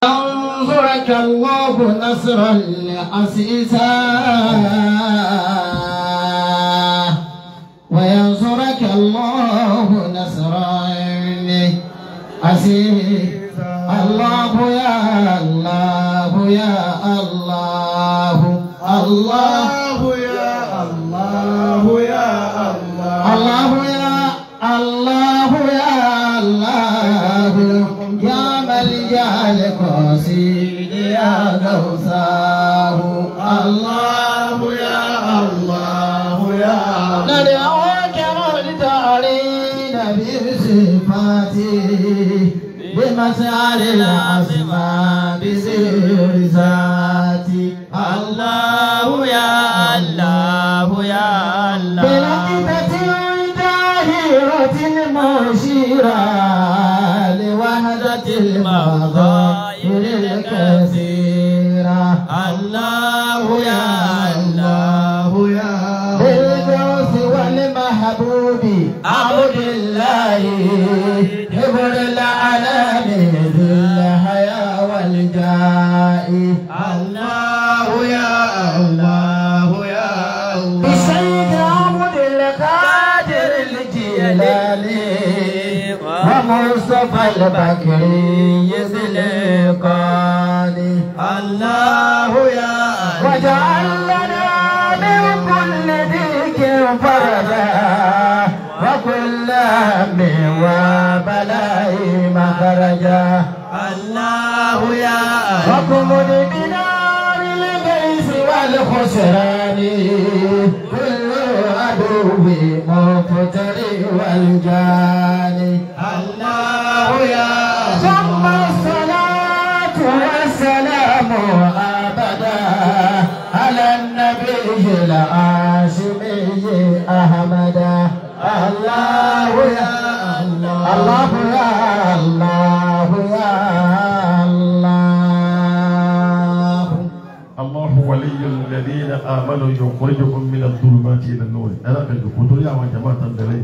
ينصرك الله نصرا عزيزا وينصرك الله نصرا عزيزا الله يا الله يا الله الله يا الله يا الله الله يا الله يا الله يا ملجا القصيد يا غوثاه الله يا الله يا ندعوك والتعليل بصفاته بمسار الأسماء بسر ذاتي الله يا الله يا الله بلقطة داهرة مشيرة لوحدة المظاهر الكثيرة الله يا الله يا بالغوث والمحبوب عبد الله حبر العالم ذي الحياة والجاء الله يا الله يا الله بسيد عبد القادر الجيلاني ومصطفى البكري ذي القاني الله يا وجعل لنا من كل ذيك فرجا وكل هم وبلاء مخرجا الله يا وكمن بنار البيس والخسران كل عدو مفتري والجاني الله يا ثم الصلاة والسلام أبدا على النبي الهاشمي أحمد الله يا الله الله يا الله يا الله الله ولي الذين آمنوا يخرجكم من الظلمات إلى النور أنا كنت قلت يا جماعة الدليل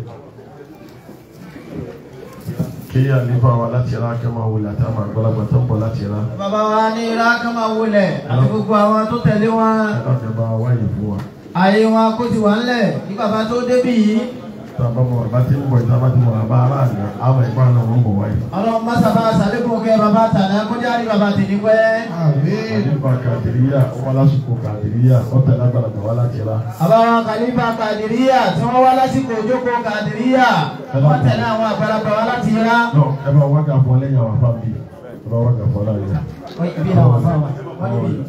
kí àlefa wa láti ra kí a máa wulẹ̀ àti àwọn àgbàlagbà tó ń bọ̀ láti ra bàbá wa ní iraq máa wulẹ̀ àti gbogbo àwọn tó tẹ̀lé wọn ẹ̀ka tẹ̀ bá wáyé fún wa. ààyè wọn kó ti wà ńlẹ̀ kí bàbá tó débì yìí tá a bá mọ bàbá tí ń bọ̀ ìta bá ti mọ bàbá ará àná àwọn ẹ̀gbọ́n náà wọ́n bọ̀ wáyé. ọlọ́run má sábà sàlékún kẹ́ bàbá tàná kó jáde bàbá tèmi pẹ́. àlefa kàdìríyà ọmọ lásìkò kàdìríyà ọ̀tẹ̀ lágbàlagbà wá láti ra. àbáwọn kàlífà kàdìríyà tí wọ́n wá lásìkò òjókòó kàdìríyà wọ́n tẹ̀lé àwọn àgbàlagbà wá láti yẹra. náà ẹ bá wákà fún lẹ́yìn àwọn afáàbí ẹ bá wákà fún láàyè. ibi làwọn afáwọn wọ́n níbi.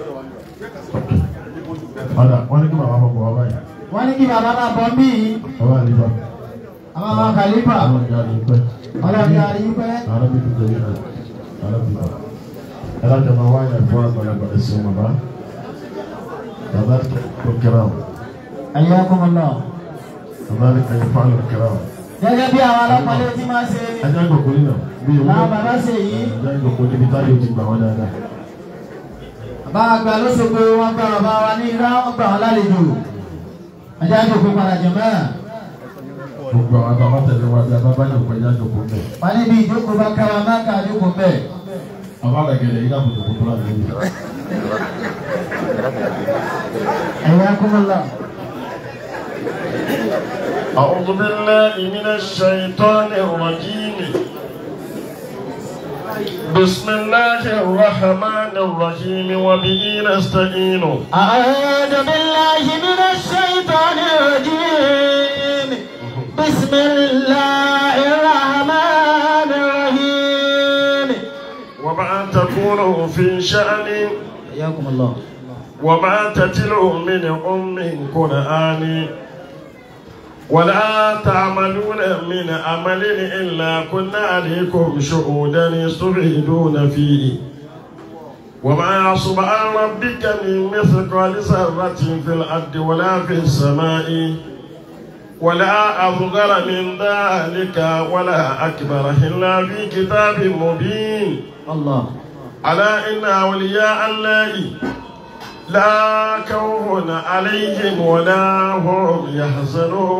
padà wọ́n ní kí bàbá fọ́ bọ̀ wá báyìí. wọ́n ní kí bàbá máa bọ́ bí bàbá àlefa. àbáwọn kàlífà àwọn ìyá rẹ̀ pẹ́. ọlọ́run yà rí pẹ́. Arabi tó tẹ̀lé rẹ̀ Arabi tó. Ẹ láti máa wáyà fún àgbàlagbà ẹ̀sìn bàbá. Bàbá tó kẹ́ra o. ayyakumullah. Bàbá ní kẹ́yìn fún àlọ́ kẹ́ra o. gẹ́gẹ́ bí àwọn alápàlẹ́ tí máa ṣe Ẹja ń gòkó nínú bí ewu. làwọn bàbá ṣe yìí. Ẹja ń gòkó níbi táyé o ti gbà wọ́n dáadáa. bàbá àgbà lóṣogbo wọn gba bàbá wa ní irá wọn gbà wọn lálejò ẹjẹ àjòkó padà jẹ mọ́ Gbogbo àwọn àtàwọn tẹ̀lé wa bí abábá yóò pẹ́ ẹja gòkó mẹ́. wọn níbi ìjókòó bá kára má ká àjókòó bẹ́ẹ̀. Bàbá rẹ̀ gẹ̀lẹ́ yín àbùtù kò tó láti lórí. ẹ̀yà kúmọ̀lá. أعوذ بالله من الشيطان الرجيم بسم الله الرحمن الرحيم وبه نستعين أعوذ بالله من الشيطان الرجيم بسم الله الرحمن الرحيم وما تكون في شأن حياكم الله وما تتلو من أم قرآن ولا تعملون من عمل إلا كنا عليكم شهودا يستفيدون فيه وما يعصب عن ربك من مثقال ذرة في الأرض ولا في السماء ولا أصغر من ذلك ولا أكبر إلا في كتاب مبين الله ألا إن أولياء الله لا خوف عليهم ولا هم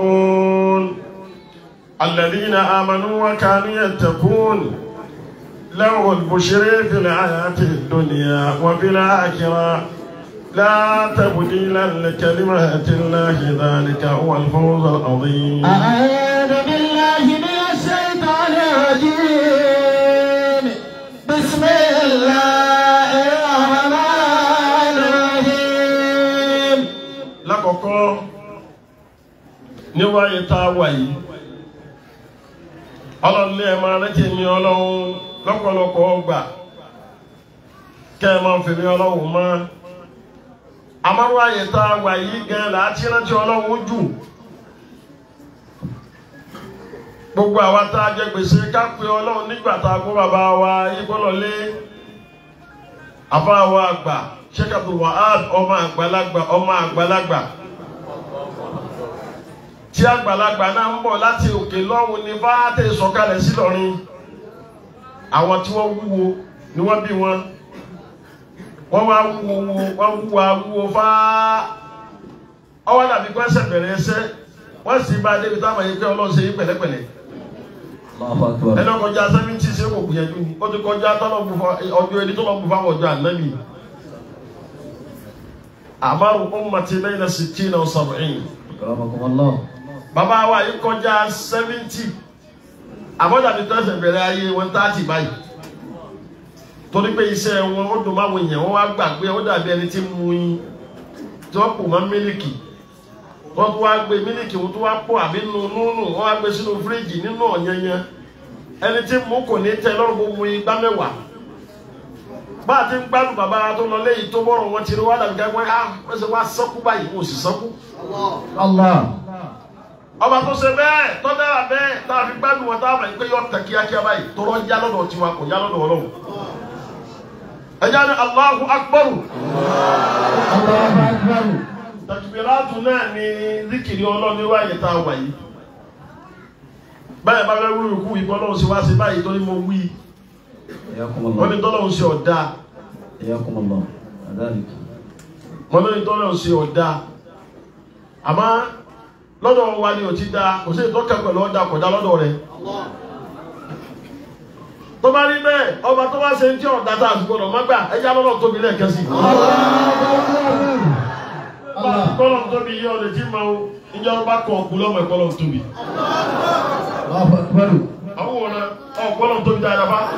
يحزنون الذين آمنوا وكانوا يتقون له البشر في الحياة الدنيا وفي الآخرة لا تبديل لكلمات الله ذلك هو الفوز العظيم أعوذ بالله من الشيطان الرجيم بسم الله الرحمن الرحيم lákọ̀ọ́kọ́ níwáyé tá a wà yìí ọlọ́run ní ẹ máa rántí mi ọlọ́run lọ́pọ̀lọpọ̀ ọgbà kẹ́ ẹ máa fèmí ọlọ́run mọ́ àmọ́wáyé tá a wà yìí gan láti rántí ọlọ́run jù gbogbo àwa tá a jẹ gbèsè ká pe ọlọ́run nígbà tá a gbọ́ bàbá wa igbọ́lọ́lé àbáwa àgbà Sheikh Abdul Wahab ọmọ àgbàlagbà ọmọ àgbàlagbà tí àgbàlagbà náà ń bọ̀ láti òkè lọ́hùn ní fáátẹ̀ sọ̀kalẹ̀ sí lọ́rin àwọn tí wọ́n wúwo ni wọ́n bí wọn wọ́n wá wúwo wọ́n wúwo wúwo fáá ọwọ́ dàbí kó ẹsẹ̀ bẹ̀rẹ̀ ẹsẹ̀ wọ́n sì bá débi táwọn yìí pé ọlọ́run ṣe yí pẹ̀lẹ́pẹ̀lẹ́ Allahu Akbar. ẹni ọkọjá sẹ́mìntì ṣe kò gbìyànjú ni ó ti kọjá tọ́lọ̀ bu fún ọjọ́ ẹni tọ́lọ̀ bu fáwọn ọjọ́ ànábì àmàrù ummati bayna sittina wa sab'in Akramakumullah. bàbá wa yìí kọjá sẹ́mìntì àbọ̀dàbí tó ẹsẹ̀ bẹ̀rẹ̀ ayé wọn táàtì báyìí torí pé iṣẹ́ wọn ó dùn máwọn èèyàn wọn wá gbàgbé ó dàbí ẹni tí mu yín tí wọ́n pò mọ́ mílìkì wọ́n tún wá gbé mílìkì wọ́n tún wá pò àbí nu núnù wọ́n wá gbé sínú fíríjì nínú ọ̀yanyan ẹni tí mú kò ní tẹ lọ́rùn gbogbo igbá mẹ́wàá bá a ti ń gbádùn bàbá tó lọ léyìí tó bọ́rọ̀ wọn ti rí wá dàbí ká pé ah wọ́n ṣe wá sọ́kú báyìí wọ́n sì sọ́kú Allah ọba tó ṣe bẹ́ẹ̀ tó dára bẹ́ẹ̀ tá a fi gbádùn wọn tá a mọ̀ pé yọ tẹ̀ kíákíá báyìí tó rọ́ yá lọ́dọ̀ tiwa kò yá lọ́dọ̀ ọlọ́run ẹja ni Allahu Akbar Allahu Akbar takibiratu náà ni zikiri ọlọ́run níwá yẹn tá a wà yìí báyìí bá fẹ́ wúlò kú ìbọn lọ́run sí wá sí báyìí tó ní mo wí Hayyakumullah. wọ́n ní tọ́lọ́run sí ọ̀dà Hayyakumullah. Adhalik. wọ́n ní tọ́lọ́run sí ọ̀dà àmọ́ lọ́dọ̀ wa ni ò ti da kò sí ìtọ́ka pẹ̀lú ọ̀dà kọ̀dá lọ́dọ̀ rẹ̀ tó bá rí bẹ́ẹ̀ ọba tó bá ṣe ń tí ọ̀dà tá a sì gbọdọ̀ má gbà ẹja lọ́dọ̀ tóbi lẹ́ẹ̀kan sí i. Allah kọ́lọ̀ tóbi yọ ọ̀lẹ̀ tí ma o ìjọba bá kọ̀ ọ̀kú lọ́mọ ìkọ́lọ̀ tóbi. Allahu Akbar àwọn òun náà ọ̀kọ́lọ̀ tóbi dáadáa bá.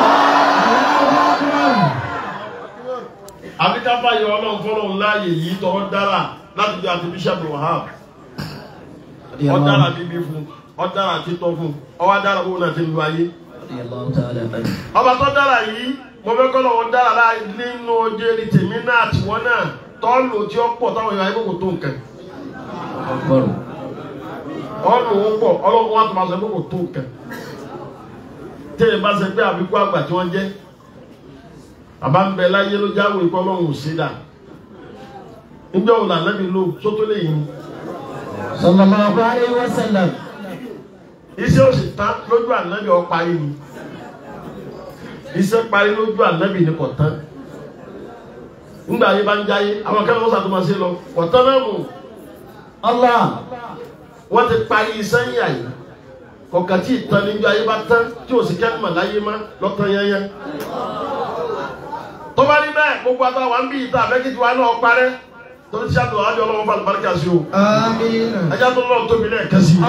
àbí ká bá yọ ọlọ́run fọlọ́run láàyè yìí tọrọ dára láti bí àti bíṣàbù wahab ọ̀dára bíbí fún ọ̀dára títọ́ fún ọwọ́ dára fún náà ti lu ayé. Radiyallahu ta'ala anhu. ọba tó dára yìí mo fẹ́ kọ́ lọ́wọ́ dára láì nínú ojú ẹni tèmi náà tiwọn náà tọ́lù tí ó pọ̀ táwọn èèyàn ayé kò tó nǹkan. Akbar. ọ̀nà òun pọ̀ ọlọ́run wa tó máa sọ pé kò tó nǹkan tẹ́lẹ̀ bá ṣe pé àbíkú àgbà tí wọ́n jẹ́ bàbá ń bẹ láyé ló jáwé ikú ọlọ́run ò sí dà níjọ́ òun lànàbí lò sótó lè yìn sallallahu alayhi wa sallam iṣẹ́ ò sì tán lójú ànábì ọ parí ni iṣẹ́ parí lójú ànábì ni kò tán nígbà ayé bá ń jáyé àwọn akẹ́kọ̀ọ́ wọn sàtúmọ̀ sí lọ kò tán náà mú Allah wọ́n ti parí iṣẹ́ yìí àyè kọ̀ọ̀kan tí ìtàn níjọ ayé bá tán tí ò sí kẹ́tùmọ̀ láyé má lọ́tàn yẹnyẹn. tó bá rí bẹ́ẹ̀ gbogbo àtàwọn àwọn bíi ìta àbẹ́kìtì wa náà parẹ́ torí tí a tó àjọ ọlọ́wọ́ fún àlùbáríkà sí o àmín ẹjá tó lọ́wọ́ tóbi lẹ́ẹ̀kan sí i.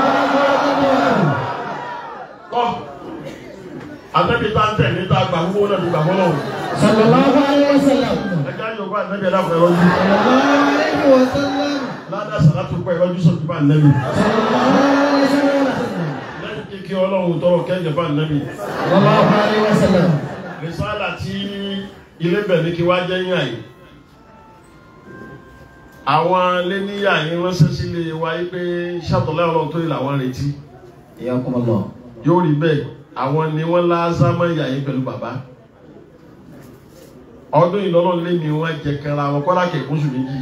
kọ́ àtẹ́bí tá ń tẹ̀lé tá a gbà wúwo náà ti gbà fọ́lọ́ o. sallallahu alayhi wa sallam ẹjá yóò bá àtẹ́bí ẹ̀dá fún ẹ̀rọ jù. sallallahu alayhi wa sallam ládàá sàlátù pẹ́ ẹ̀rọ jù sọ̀tún bá ànẹ́bí. sallallahu alayhi wa sallam lẹ́yìn kékeré ọlọ́run tọrọ kẹ́jọ bá ànẹ́bí. sallallahu alayhi wa sallam rìsáàlà tí ilé bẹ̀ ní kí wá jẹ́ yín àyè àwọn lẹ́níyà yín ránṣẹ́ sílé wa yí pé ṣàtọ̀lẹ́ ọlọ́run tó yìí làwọn retí Iyakumullah. yóò rí bẹ́ẹ̀ àwọn ni wọ́n lázámọ́ ìyá yín pẹ̀lú bàbá ọdún ìlọ́lọ́ lé ní wọ́n jẹ kanra wọn kọ́lá kẹ̀kún sùn méjì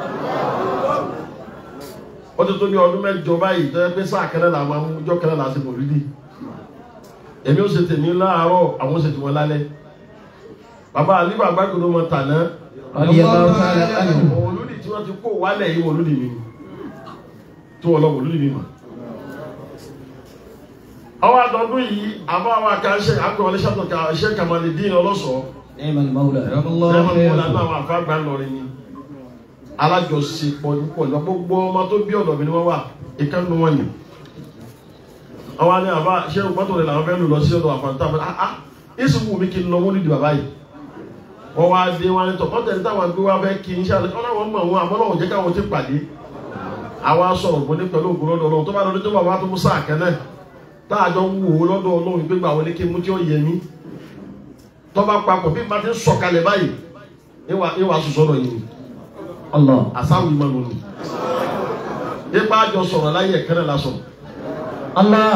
ó ti tó bí ọdún mẹ́jọ báyìí tó yẹ pé sáà kẹrẹ́ là máa mú ọjọ́ kẹrẹ́ là á ṣe mọ̀lúdì èmi ó ṣe tèmi láàárọ̀ àwọn ó ṣe tèmi lálẹ́ bàbá àlíbà gbàgbọ́dọ̀ mọ tàná Radiyallahu ta'ala anhu. mọ̀lúdì tí wọ́n ti kó wálẹ̀ yìí mọ̀lúdì mi ni tí wọ́n lọ mọ̀lúdì mi mọ̀ ọwọ́ àdọ́dún yìí àbá wa kan ṣe àkọọ́lẹ̀ ṣàtọ̀ ṣe Kamalidin ọlọ́sọ̀ọ́ نعم المولى lẹ́mọ̀ kó lànà àwọn àfáàgbà lọrin ni alájọṣepọ̀ púpọ̀ lọ gbogbo ọmọ tó bí ọ̀dọ̀ mi ni wọ́n wà ìkànnì wọn ni àwọn ni àbá ṣé mọ́tò rẹ̀ làwọn fẹ́ lò lọ sí ọ̀dọ̀ àfàǹtà mi ah ah ìsìn wù mí kí n lọ wọ́n nídìí bàbá yìí wọ́n wá dé wọn ni tọ̀ mọ́tò ẹni táwọn gbé wá fẹ́ kí n ṣe àlẹ́ ọ̀nà wọn mọ̀ wọn àmọ́ náà ò jẹ́ káwọn ti pàdé àwa sọ̀rọ̀ bọ́ ní pẹ̀lú ògùn lọ́dọ̀ ọlọ́run tó bá lọ́dún tó bá wà tó mú sáà kẹ́nẹ́ táàjọ ń wò ó lọ́dọ̀ ọlọ́run gbégbà wọlé kí n mú tí ó yẹ mí tọ́ba papọ̀ bí bá ti ń sọ̀kalẹ̀ báyìí ìwà ìwà sọ̀sọ̀rọ̀ yìí الله àsáwì máa lò ní. ipa àjọ sọ̀rọ̀ láyé ẹ̀kẹ́rẹ́ la sọ̀rọ̀ الله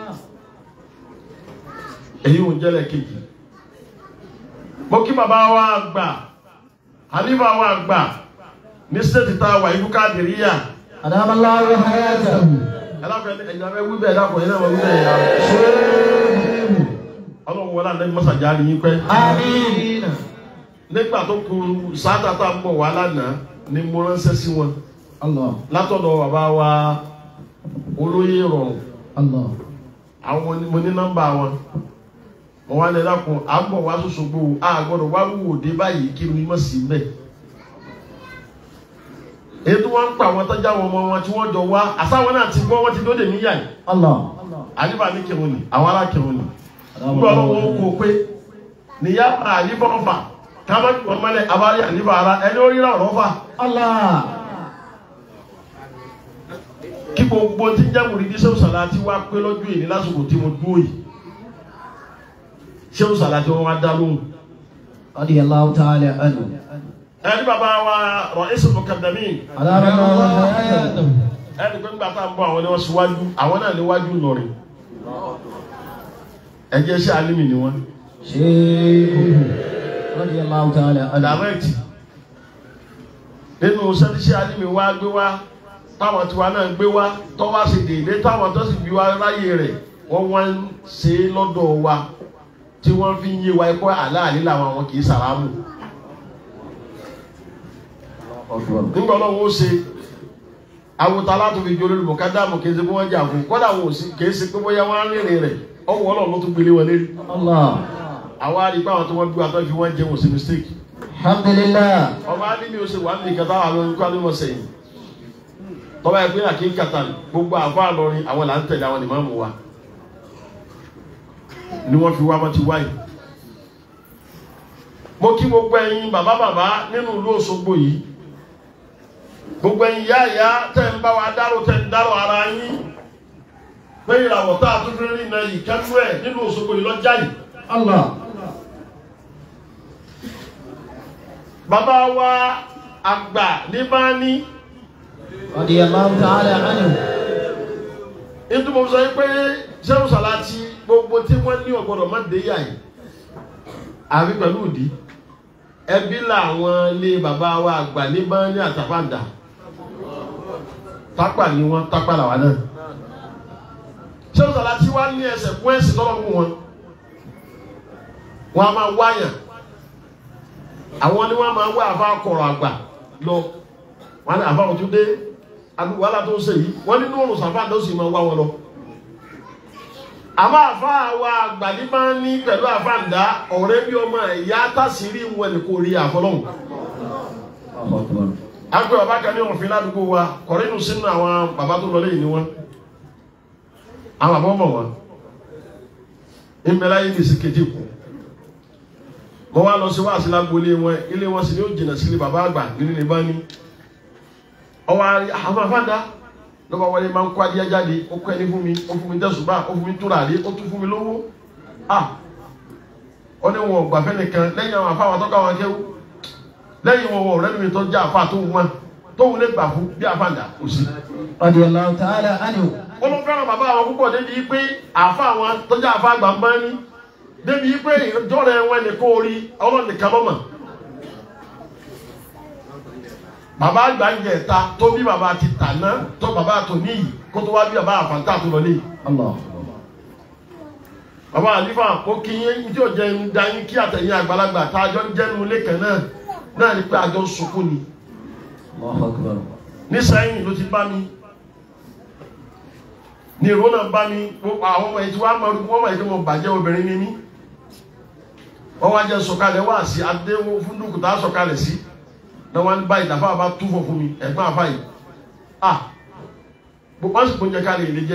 èyí ò ń jẹ́lẹ̀ kejì. mo kí bàbá wa gbà hanifa wa gbà ní stéètì tá a wà ibú káàdìríyà أدام الله حياته ẹlẹ́fẹ̀ẹ́ ẹ̀yìn abẹ́ wí bẹ́ẹ̀ dàpọ̀ yẹn náà wọ́n wí bẹ́ẹ̀ yà. ọlọ́run wọlé àná mọ́sàjà ni yín pẹ́. آمين nígbà tó kù sáátà tá a ń bọ̀ wá lánàá ni mo ránṣẹ́ sí wọn. الله látọ̀dọ̀ bàbá wa olóyè rọrùn الله àwọn ni- mo ní nọ́mbà wọn mo wá lẹ dákun à ń bọ̀ wá sọ́sọ́gbó a gbọ́dọ̀ wá wúwo dé báyìí kí ni mo sì bẹ̀. ètò wọn ń pa àwọn tọ́jà wọn ọmọ wọn tí wọ́n jọ wá àsáwọn náà ti gbọ́ wọ́n ti dóde níyà yìí الله àyíbá ní kírun ni àwọn ará kírun ni أدام nígbà ọlọ́wọ́ ó الله kó o pé níyà àyíbá ọ̀fà kábàkì wọn mọ́lẹ̀ abárí àyíbá ara ẹni ó ríra ọ̀rọ̀ fà الله kí gbogbo tí ń jẹ́mùrí ní sẹ́wọ̀n sàlá tí wá pé lọ́jọ́ èyí lásìkò tí mo dúró yìí sẹ́wọ̀n sàlá tí wọ́n wá dá lóhùn. رضي الله تعالى عنه ẹni bàbá wa rọ ẹsẹ̀ mọ̀kàndàmí أدام الله حياته ẹni pé nígbà tá à ń bọ̀ àwọn ni wọ́n síwájú àwọn náà níwájú lọ́rin ẹjẹ́ iṣẹ́ alímì ni wọ́n شيخ رضي الله تعالى عنه dàrẹ́ẹ̀tì nínú sẹ́tíṣẹ́ alímì wá gbé wá táwọn tiwa náà gbé wá tó wá sí dèédé táwọn tó sì bí wá ráyè rẹ̀ wọ́n wá ń ṣe é lọ́dọ̀ wa tí wọ́n fi ń yé wa ẹ̀kọ́ àláàlí làwọn àwọn kì í sàrámù أكبر nígbà ọlọ́run ó ṣe awuta láti fi jolórí mọ̀kádàmù kì í ṣe pé wọ́n jà fún kọ́dà wọn ò sí kì í ṣe pé bóyá wọ́n á rìnrìn rẹ̀ ọwọ́ ọlọ́run ló tún gbélé wọn lérí الله àwa rí i pé àwọn tó wọ́n bí wa tó fi wọ́n jẹun sí mistake الحمد لله ọba alimi ó ṣe wà ní ìkàtà àwọn olùkọ́ alimi sẹ́yìn tọ́ba ẹ̀ pé àkí ń kàtà gbogbo àfa àlọrin àwọn là ń tẹ̀lé àwọn ìmáàmù wa ni wọ́n fi wá wọ́n ti wáyé mo kí gbogbo ẹ̀yin bàbá bàbá nínú ìlú Òṣogbo yìí gbogbo ẹ̀yin yá ìyá tẹ̀ ń bá wa dárò tẹ̀ ń dárò ara yín pé ìràwọ̀ tá a tún fi rí iná yìí kẹ́nu ẹ̀ nínú Òṣogbo yìí lọ́jà yìí. الله bàbá wa àgbà ní bá ní رضي الله تعالى عنه nítorí mo sọ yín pé sẹ́wọ̀n sàláàtì gbogbo tí wọ́n ní ọ̀gbọ́dọ̀ má dé yà yìí àbí pẹ̀lú ìdí ẹbí làwọn ilé bàbá wa àgbà ní bá ní àtàpàǹdà tápà ni wọ́n tápà làwọn náà sẹ́wọ̀n sàláàtì wá ní ẹsẹ̀ fún ẹ̀sìn tọ́lọ́ fún wọn wọn a máa wáyàn àwọn ni wọn máa wá àfa kọ̀rọ̀ àgbà lọ wọn ni àfa òtún dé àdúgbò wàhálà tó ń ṣe yìí wọn nínú òrùn sàfà ló sì máa wá wọn lọ. àmọ́ àfa àwa àgbàdì máa ń ní pẹ̀lú àfàǹdá ọ̀rẹ́ bí ọmọ ẹ̀yà tàṣírí wọn ni kò rí àfọlọ́hùn. الله أكبر àgbẹ̀ bàbá kan ní òfin ládùúgbò wa kọ̀rínù sínú àwọn bàbá tó lọ lẹ́yìn ni wọn. àwọn àbọ̀ mọ̀ wọn. ìmẹ̀lá yìí ní sí kejì kù mo wá lọ sí wáàsí lágbolé wọn ilé wọn sì ní ó jìnnà sílé bàbá àgbà nínú ní bá ní ọwọ́ àrí àwọn afáàdá lọ́ba wọlé máa ń kó adìyẹ jáde ó kọ́ ẹni fún mi ó fún mi tẹ̀sùbá ó fún mi túràrí ó tún fún mi lówó à ó ní wọn ò gbàfẹ́ nìkan lẹ́yìn àwọn afáwọn tó káwọn akẹ́wò lẹ́yìn wọn wọn ọ̀rẹ́ mi tó jẹ́ àfa tó wọn tóun lè gbà fún bí àfáàdá kò sí. رضي الله تعالى عنه ó ló fẹ́ràn bàbá àwọn púpọ̀ débi pé àfa àwọn tó jẹ́ àfa àgbà ń bá ní débi pé ìjọ́rẹ̀ wọn ni kó rí ọlọ́nìkan lọ́mọ. bàbá àgbà ń jẹ ẹ̀ta tó bí bàbá ti tà ná tó bàbá tó níyì kó tó wá bí bàbá àfàǹtà tó lọlé. الله bàbá àlífà ó kí yín tí ò jẹ ń da yín kí àtẹ̀yìn àgbàlagbà tá a jọ ń jẹ́nu ilé kan náà náà ni pé àjọ ń sunkún ni. الله أكبر nísẹ́yìn ló ti bá mi ní ìró náà bá mi gbogbo àwọn ọmọ yìí tí wọ́n á máa wọ́n máa yìí kí wọ́n bàjẹ́ obìnrin ní mí wọ́n wá jẹ́ sọ̀kalẹ̀ wá sí adéwọ́ fún dúkùtà sọ̀kalẹ̀ sí náà wọ́n bá ìdàfà bá túfọ̀ fún mi ẹ̀gbọ́n àfà yìí ah gbogbo wọn sì kó jẹ káàlì ilé jẹ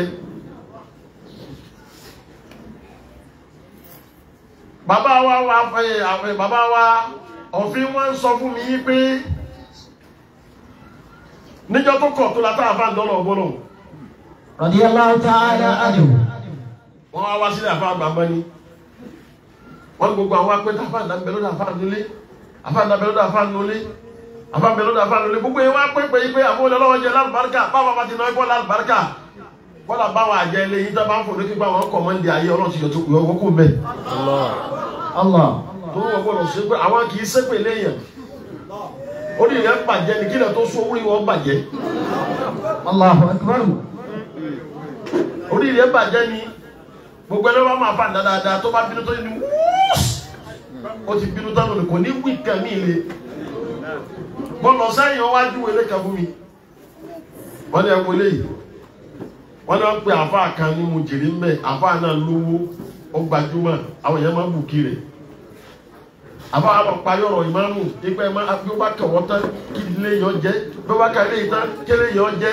bàbá wa wa ẹ àwọn bàbá wa òfin wọn sọ fún mi yí pé níjọ́ tó kọ̀ tó la tá a fà ń dọ́nà ọgbọ́nà radiyallahu ta'ala anhu wọ́n wá wá sílẹ̀ àfa àgbà mọ́ni wọ́n ní gbogbo àwọn apẹ́tà àfa àdàbẹ̀ lọ́dọ̀ àfa ànulẹ̀ àfa àdàbẹ̀ lọ́dọ̀ àfa ànulẹ̀ àfa àdàbẹ̀ lọ́dọ̀ àfa ànulẹ̀ gbogbo yẹn wá pé pé pé àwọn olè lọ́wọ́ jẹ lálùbáríkà báwa bá ti náà gbọ́ lálùbáríkà kọ́lá báwa àjẹ ilé yìí tó bá ń fò lókè pé àwọn kọ̀mọ́ndì ayé ọlọ́run ti yọ tó yọ wọ́kùn bẹ́ẹ̀ Allah tó wọ́n gbọ́dọ̀ ṣe pé àwọn kì í ṣépè léèyàn orí rẹ̀ bàjẹ́ ní kílẹ̀ tó sún orí wọn bàjẹ́ Allahu akbar orí rẹ̀ bàjẹ́ ni gbogbo ẹni wọn máa fà dáadáa tó bá bínú tó ní wúús ó ti bínú tán lónìí kò ní wí kan mí le mo lọ sẹ́yìn wọn wájú wọlé kan fún mi wọ́n ní ẹ̀kọ́ eléyìí wọ́n ní wọ́n pe àfa kan ní mo jèrè mbẹ́ àfa náà lówó ó gbajúmọ̀ àwọn èèyàn máa ń bù kiri àfa àlọ́ parí ọ̀rọ̀ ìmáàmù ipa ẹ̀ máa bí ó bá kàn wọ́n tán kí ilé yọ jẹ́ bí ó bá kàn ilé yìí tán kí ilé yọ jẹ́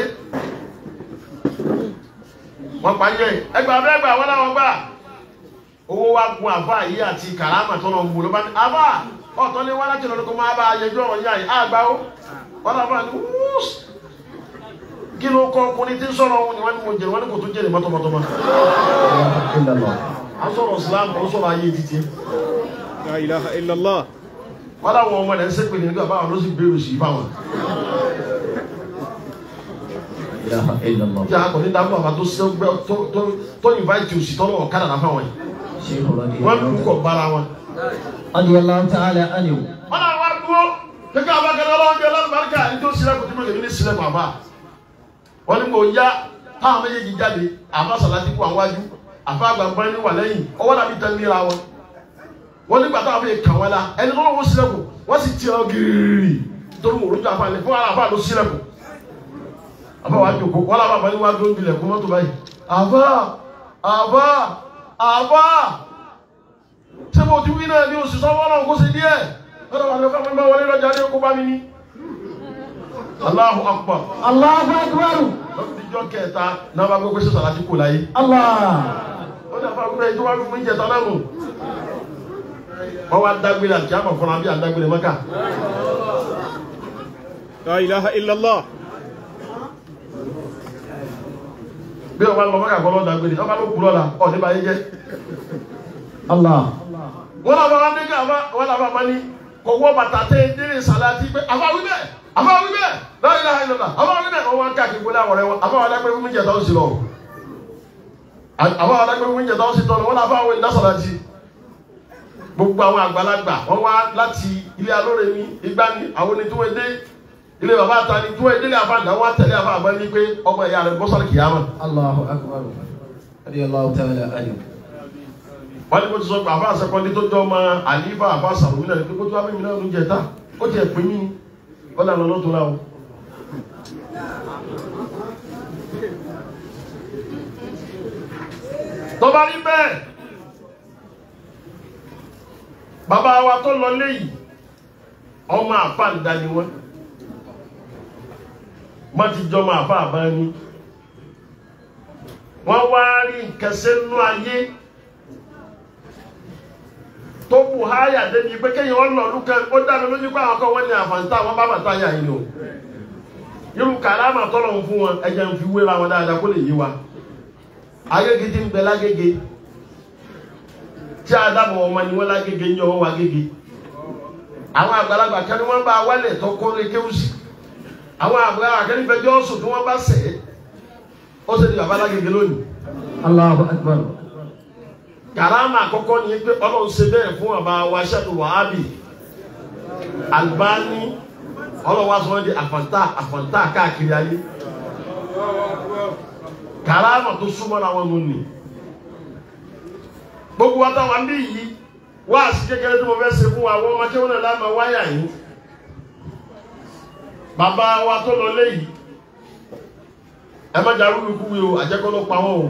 wọ́n pa yẹ ẹgbàá bẹ́ẹ̀ gbà wọ́n láwọn gbà owó wa gun àfa yìí àti kàrámà tó náà ń gbòòrò bá ní àfa ọ̀tọ́ ní wọ́n láti lọ́dún kó máa bá a yẹjú ọ̀rọ̀ yá yìí àgbà ó wọ́n láfa ní wúús kí ló kọ́ ọkùnrin tí ń sọ̀rọ̀ òun ni wọ́n ní mo jèrè wọ́n ní kò tún jèrè mọ́tọ́mọ́tọ́mọ́ illallah à ń sọ̀rọ̀ Islam ó sọ̀rọ̀ ayé títí La ilaha illallah. wọ́n láwọn ọmọ rẹ̀ ń sẹ́pẹ̀ ní nígbà báwọn ló sì bẹ̀rù sí fáwọn ilaha illallah tí a kò ní dábọ̀ àbá tó sẹ́ gbẹ́ tó- tó- tó invite òsì tọ́lọ̀ ọ̀kadà náà fáwọn yìí sheikh wọ́n lù ú radiyallahu kọ̀ bára wọn. radiyallahu ta'ala anhu wọ́n náà wá dúró kékeré abákẹ́lẹ́ ọlọ́run jẹ́ lálùbáríkà ní tó sílẹ̀ kò tí mo lè ní sílẹ̀ bàbá wọ́n ní kò yá táwọn méjèèjì jáde àfa sàlájú kó àwọn wájú àfa àgbàgbọ́n ní wà lẹ́yìn ọwọ́ dàbí tẹ́ níra wọn wọ́n nígbà táwọn fi kàn wọ́n la ẹni tó lọ́wọ́ sílẹ̀ kù wọ́n sì ti ọ gírírí torí mo rújú àfa lẹ̀ fún ara àfa ló sílẹ̀ kù àfa wàá jòkó wọ́n làwọn àbá ní wàá dó bilẹ̀ kó mọ́tò báyìí àfa àfa àfa ṣé mo ti wí náà ní oṣù sọ́wọ́ náà kó ṣe díẹ̀ lọ́dọ̀ wà lọ́kọ́ mọ́ wọlé lọ́jà ní okó bá mi ní. Allahu akbar Allahu akbar lọ́dọ̀ kẹta náà bá gbogbo ṣẹṣẹ láti kó láyé. Allah ó ní àfa gbogbo ìjọba fún mi jẹta náà nù. wọ́n wá dágbére àti àmọ̀ fúnra bí àdágbére mọ́kà. La ilaha illallah. bí wọ́n bá lọ mọ́kà kọ́ lọ́ dágbére wọ́n bá ló kú lọ́la ọ̀ nípa ayé jẹ́. Allah wọ́n làbá wá dé ká wọ́n làbá máa ní kò wọ́ bàtà tẹ́ délé sàlátì pé àfa wí bẹ́ẹ̀ àfa wí bẹ́ẹ̀ láyé láyé lọ́la àfa wí bẹ́ẹ̀ wọ́n wá ń káàkiri gbọ́dọ̀ àwọn ọ̀rẹ́ wọn àfa wà dágbére fún mi jẹta ó sì lọ. àfa wà dágbére fún mi jẹta ó sì tọ́nu wọ́n làbá àwọn ìdásàlátì gbogbo àwọn àgbàlagbà wọ́n wá láti ilé alóore ní igbá ní àwọn ẹni tí wọ́n dé ilé bàbá ta ni tí wọ́n délé àfa àgbà wọ́n tẹ̀lé àfa àgbà ní pé ọmọ ìyá rẹ̀ bọ́sàlì kìyàmà Allahu akbar radiyallahu ta'ala anhu wọ́n ní kó ti sọ pé àfa àṣekọ́ndé tó jọ ọmọ àlífà àfa àṣàròmí náà pé kó tó wá mímí náà ló jẹ ta ó tiẹ̀ pín mí ni ó lànà lọ́tún náà o. tó bá rí bẹ́ẹ̀ bàbá wa tó lọ léyìí ọmọ àfa ń dání wọn má ti jọ ọmọ àfa àbá ní wọ́n wá rí nǹkan sẹ́nu ayé tó bù háyà débi pé kéèyàn wọn lọ lùkàn ó dáná lójú pé àwọn kan wọn ní àfàǹtà wọn bá bàtà yà yín o irú kàlámà tọ́lọ̀ ń fún wọn ẹ̀jẹ̀ ń fi wéra wọn dáadáa kó lè yé wa agége ti ń bẹ lágége tí adamu ọmọ ni wọn lágége ń yọ wọn wá gége àwọn àgbàlagbà kan ni wọn bá wálẹ̀ tó kó lè kéwù sí àwọn àgbàlagbà kan ní fẹjọ́ sùn tí wọn bá sẹ̀ ẹ́ ó sì di bàbá lágége lónìí Allahu akbar karama àkọ́kọ́ ni pé Ọlọ́run ṣe bẹ́ẹ̀ fún ọba wa ṣẹlú wàhábì Albani Ọlọ́run wa sọ wọn di àfàǹtà àfàǹtà káàkiri ayé karama tó súnmọ́ làwọn nù ní gbogbo wa táwọn bí yìí wáàsí kékeré tí mo fẹ́ ṣe fún wa wọ́n ọmọ kéwọn náà lámà wáyà yìí bàbá wa tó lọ léyìí ẹ má jà rúbi kú mi o àjẹkọ́ ló pa wọ́n o.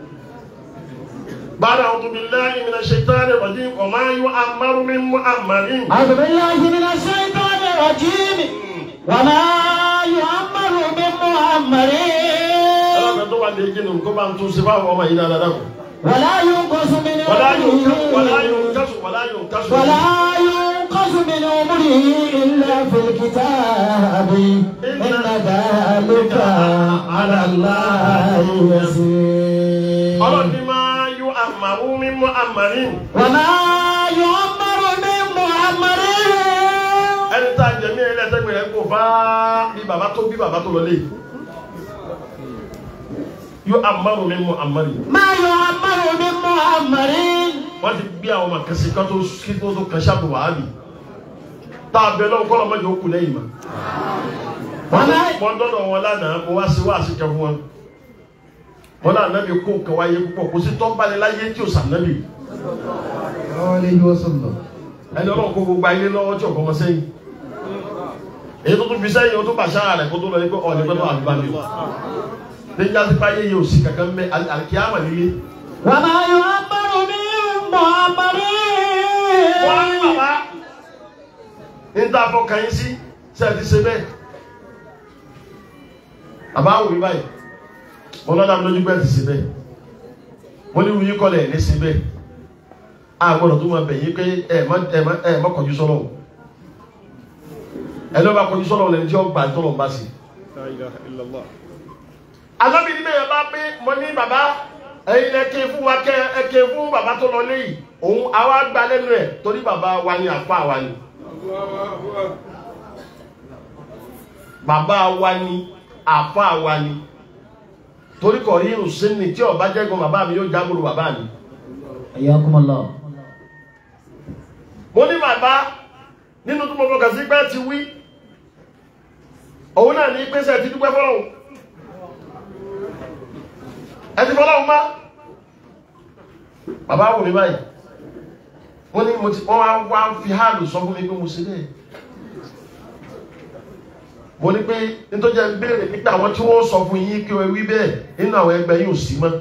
bára àwọn tóbi lẹ́yìn mi náà ṣe tán ní ọdún ọmọ ayé amaru mi mú amari. أعوذ بالله من الشيطان الرجيم وما يعمر من معمر ọlọ́kàn tó wà lè jẹ́ nù kó bá ń tún sí fáwọn ọmọ yìí dáadáa kù. ولا ينقص من wàlá yóò kásù wàlá عمره yóò kásù wàlá yóò kásù. ولا ينقص من عمره إلا في الكتاب إن ذلك على الله يسير ọlọ́ọ̀ni máa yọ amaru mi mú amari. وما يعمر من معمر ẹni tá a jẹ̀mí ẹ̀ lẹ́sẹ̀gbẹ̀ rẹ̀ kò fá bí bàbá tó bí bàbá tó lọ lé. yọ amaru mi mú amari. ما يعمر من معمر wọ́n ti gbé àwọn ọmọ kẹsì kan tó kí tó tó kẹsì àbò wàhálì tá a bẹ lọ́wọ́ kọ́lọ́ mọ́jọ kù lẹ́yìn ma. وما wọ́n dọ́dọ̀ wọn lánàá mo wá sí wá sí kẹ fún wọn. wọ́n náà nábì kó nǹkan wáyé púpọ̀ kò sí tọ́balẹ̀ láyé tí ò sàn nábì. عليه وسلم ẹni ọlọ́run kó gbogbo ayé lọ́wọ́ tí ọ̀kọ́ mọ sẹ́yìn. èyí tó tún fi sẹ́yìn o tó bàṣá rẹ̀ kó tó lọ yẹ pé ọ̀nì pẹ́ tó àdúrà mi o. níjà sí báyé yìí ò sí kankan mẹ́ àkíyàmà líle. وما يعمر من معمر wọ́n á ní bàbá ní tá a fọ kàn yín sí ṣe é ti ṣe bẹ́ẹ̀. bàbá wò mí báyìí mo lọ́dà mi lójú bẹ́ẹ̀ ti ṣe bẹ́ẹ̀ mo ní wuyí kọ́lẹ̀ ní ṣe bẹ́ẹ̀ a gbọ́dọ̀ tó máa bẹ̀ yín pé ẹ má ẹ má ẹ má kọjú sọ́lọ̀ o ẹ lọ́ bá kọjú sọ́lọ̀ lẹ́ni tí ó gbà tọ́lọ̀ ń bá sí. لا إله إلا الله alábì ní bẹ́ẹ̀ bá pé mo ní bàbá ẹ̀yin lẹ ké fún wa kẹ ẹ ké fún bàbá tó lọ léyìí òun àwa gba lẹ́nu ẹ̀ torí bàbá wa ni àfa wa ni. bàbá wa ni àfa wa ni torí kò rí ìrùsìn ni tí ọba jẹ́gun bàbá mi yóò jábòrò bàbá mi. حياكم الله mo ní bàbá nínú tó mo fọkàn sí pé ti wí òun náà ní pèsè ti dúpẹ́ fọlọ́hún ẹ ti fọlọ́hún má bàbá wò mí báyìí wọ́n ní mo ti wọ́n wá wá fi háàlù sọ fún mi pé mo ṣe bẹ́ẹ̀ mo ní pé nítorí ẹ béèrè nípa àwọn tí wọ́n sọ fún yín kí wọ́n wí bẹ́ẹ̀ nínú àwọn ẹgbẹ́ yìí ò sí mọ́.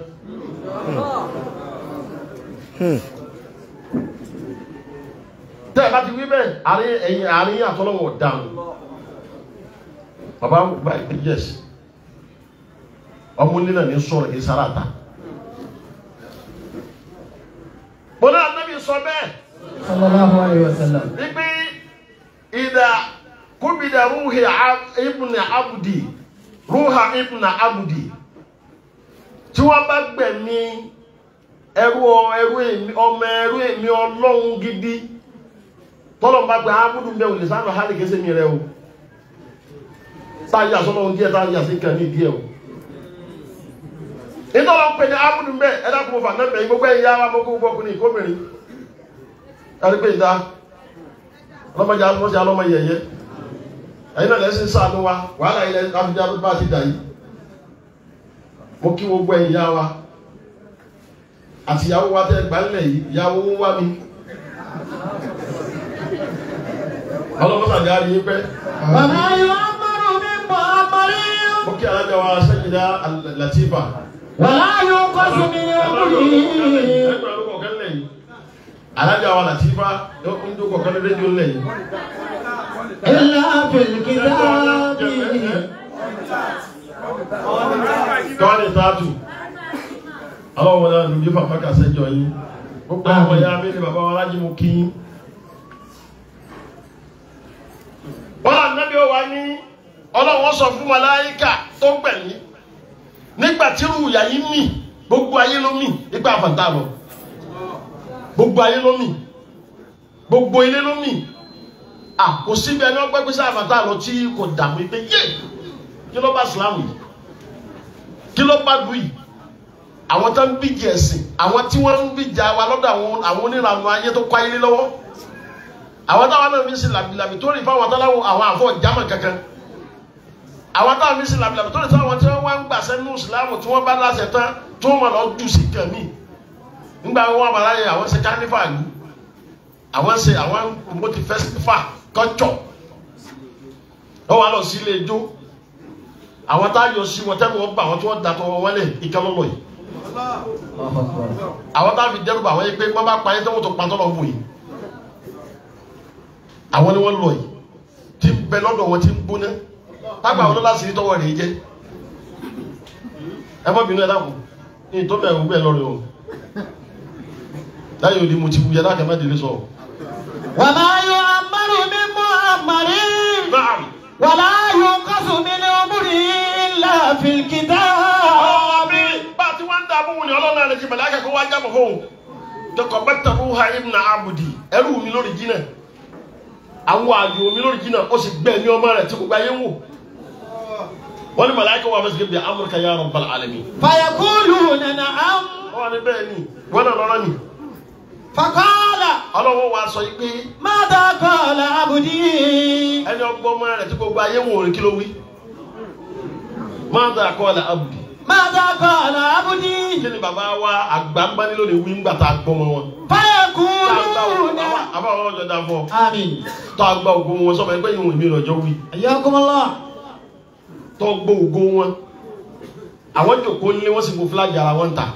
tẹ́ ẹ bá ti wí bẹ́ẹ̀ àárín ẹ̀yìn àárín àtọ́lọ́wọ̀ dáhùn bàbá báyìí pé yes ọmọ nílẹ̀ ní sọ̀rọ̀ ní sáràtà mo náà níbi sọ bẹ́ẹ̀ صلى الله عليه وسلم wípé ìdá kúbìdà rúhì ibùnà abudi rúhà ibùnà abudi tí wọ́n bá gbẹ̀mí ẹrú ẹrú èmi ọmọ ẹrú èmi ọlọ́run gidi tọ́lọ̀ bá gbẹ̀ abudu bẹ́ẹ̀ òlè sáà hali kẹsẹ̀ mi rẹ o táyà sọlọ́run díẹ̀ táyà sí kan ní díẹ̀ o nítorí wọn pè ní abudu bẹ́ẹ̀ ẹ dákun fà náà bẹ̀yìn gbogbo ẹ̀yà wa mọ́kó gbogbo ọkùnrin ìkóbìnrin ẹ̀rí pé ìdá ọlọ́mọdé alọ́mọdé alọ́mọ yẹyẹ ẹ̀yin náà lẹ́sìn sáànù wa wàhálà ilẹ̀ abidjan ló bá ti dà yìí mo kí gbogbo ẹ̀yin yá wa àti ìyàwó wa tẹ́ gbà ńlẹ̀ yìí ìyàwó ń wá mi ọlọ́mọdé àti àrí yín pẹ́ وما يعمر من معمر mo kí alájà wa sẹ́yìndá Latifa ولا ينقص من عمره ẹgbẹ́ ọdún kọ̀ọ̀kan lẹ̀ yìí alájà wa Latifa ń dún kọ̀ọ̀kan lé rédíò lẹ̀ yìí. إلا في الكتاب tọ́wọ́lì tààtù àwọn ọmọdé àdúgbò fàfà kàṣẹ jọ yín gbogbo ọmọ ya mi ni bàbá wa lájí mú kí yín wọ́n là nábì ó wá ní ọlọ́wọ́ sọ fún màláíkà tó gbẹ̀yìn nígbà tí rúùyà yìí mì gbogbo ayé ló mì nípa àfàǹtà lọ gbogbo ayé ló mì gbogbo ilé ló mì à kò síbi ẹni ọgbẹ́ pé sáà àfàǹtà lọ tí kò dààmú pé yé kí ló bá sùlámù yìí kí ló bá dùn yìí àwọn tó ń bíjì ẹ̀sìn àwọn tí wọ́n ń bíjà wa lọ́dọ̀ àwọn àwọn onírànú ayé tó kọ́ ayé lọ́wọ́ àwọn táwọn náà fi ń sin làbìlàbì tó rìn fáwọn táwọn àwọn àfọ jámà kankan àwọn táwọn fi ń sin làbìlàbì tó rìn fáwọn tí wọ́n wá ń gbàṣẹ nínú ìsìlámù tí wọ́n bá láṣẹ tán tí wọ́n máa lọ jù sí kàmí nígbà wọn wà láyé àwọn ṣe kánífà lù àwọn ṣe àwọn mọ́tì fẹ́sífà kọ́jọ́ wọ́n wà lọ sí ilé ijó àwọn tá a yọ sí wọn tẹ́lẹ̀ wọn bá àwọn tí wọ́n da tọwọ́ wọn lẹ̀ ìkànnì yìí Allahu Akbar. àwọn tá a fi dẹ́rù bá àwọn yìí pé wọ́n bá pa yín tẹ́wọ́n tó pa tọ́lọ̀ wò yìí àwọn ni wọ́n lọ yìí tí ń bẹ lọ́dọ̀ wọn tí ń gbóná tágbà wọn lọ́la sí ní tọwọ́ rẹ̀ jẹ́ ẹ má bínú ẹ dákun ní ìtọ́ bẹ̀rù bẹ́ẹ̀ lọ́rẹ̀ o láyé òdi mo ti wuyẹ láti má délé sọ. وما يعمر من معمر Naam. ولا ينقص من عمره إلا في الكتاب ọ̀rọ̀ mi bá a ti wá ń dààmú wọn ni ọlọ́run àlejò mẹ́lẹ́ akẹ́kọ̀ọ́ wá jábọ̀ fóun tọkọ̀ bẹ́tà ló ha ibùnà abudi ẹrú mi lórí jìnnà àwọn àjò mi lórí jìnnà ó sì gbẹ̀ ní ọmọ rẹ̀ tí gbogbo ayé wò wọ́n ní mẹ́lẹ́ akẹ́kọ̀ọ́ wà fẹ́ sìkè bí amúrúkà ya rabbal alamin. فيقولون نعم wọ́n ní bẹ́ẹ̀ ni wọ́n náà lọ́rọ́ ni فقال ọlọ́wọ́ wa sọ yìí pé ماذا قال عبدي ẹni ọgbọ́n ọmọ rẹ̀ tí gbogbo ayé wò ní kí ló wí. máa dà kọ́ ọ̀la abudi ماذا قال عبدي kí ni bàbá wa àgbà ń bá nílò ní wí ńgbà tá a gbọ́ mọ́ wọn. فيقولون àbáwọ̀ ọjọ́ dá fún ọ. آمين tó a gba ògo wọn sọfọ ẹgbẹ́ ìwọ̀n ìmìíràn ọjọ́ wí حياكم الله tó gbọ́ ògo wọn àwọn jòkó nílé wọ́n sì gbó fúlájì ara wọn ta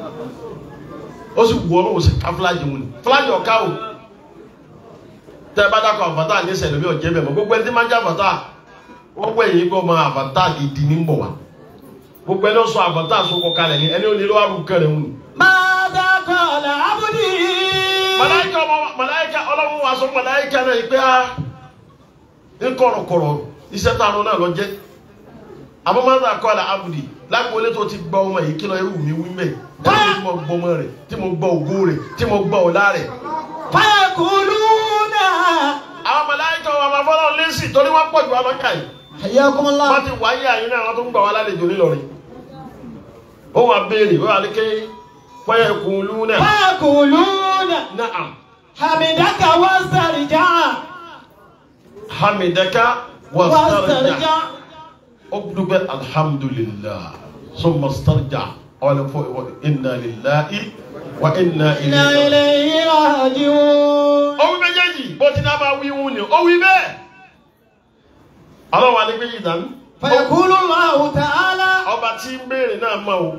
ó sì wù ọ́ lọ́wọ́ sí ká fúlájì wọn ni fúlájì ọ̀ká o tẹ́ ẹ bá dákọ̀ àfàtà ní sẹ̀lẹ̀ bí ọ̀jẹ́ bẹ̀ mọ́ gbogbo ẹni tí máa ń jẹ́ àfàtà wọ́n wẹ̀ yìí gbọ́ máa àfàtà gidi ní bọ̀ wá gbogbo ẹni ó sọ àfàtà sọkọ kalẹ̀ ni ẹni ó nílò àrùn kẹrẹ̀ wọn ni. ماذا قال عبدي màláìka ọmọ màláìka ọlọ́run wa sọ màláìka náà yìí pé a ń kọ̀rọ̀kọ̀rọ̀ iṣẹ́ tá a lọ náà lọ jẹ́ àmọ́ máa ń rà kọ́ àlà abudi lágbóolé tó ti gbọ́ ọmọ yìí kí lọ irú mi wí mẹ́ ẹni tí mo gbọ́ ọmọ rẹ̀ tí mo gbọ́ ògo rẹ̀ tí mo gbọ́ ọ̀la rẹ̀. فيقولون àwọn màláìka wa máa fọ́nà lẹ́sì torí wọ́n pọ̀ jù wá lọ́kà yìí حياكم wọ́n الله ti wáyé àyín náà wọ́n tó ń gbà wá lálejò nílọrin ó wà béèrè ó wà ní ké fọyẹ kùn lù náà فيقولون náà حمدك واسترجع hamidaka wasarja. واسترجع ọdúnbẹ alhamdulilah sọmọ sọjà ọlọpọ inna lillahi wa inna إنا ilayhi. إليه راجعون ó wí méjèèjì bó ti náà máa wí wún ni ó wí bẹ́ẹ̀. ọlọ́wọ́ alẹ́ méjì dání. فيقول الله تعالى ọba tí ń béèrè náà mọ̀ o.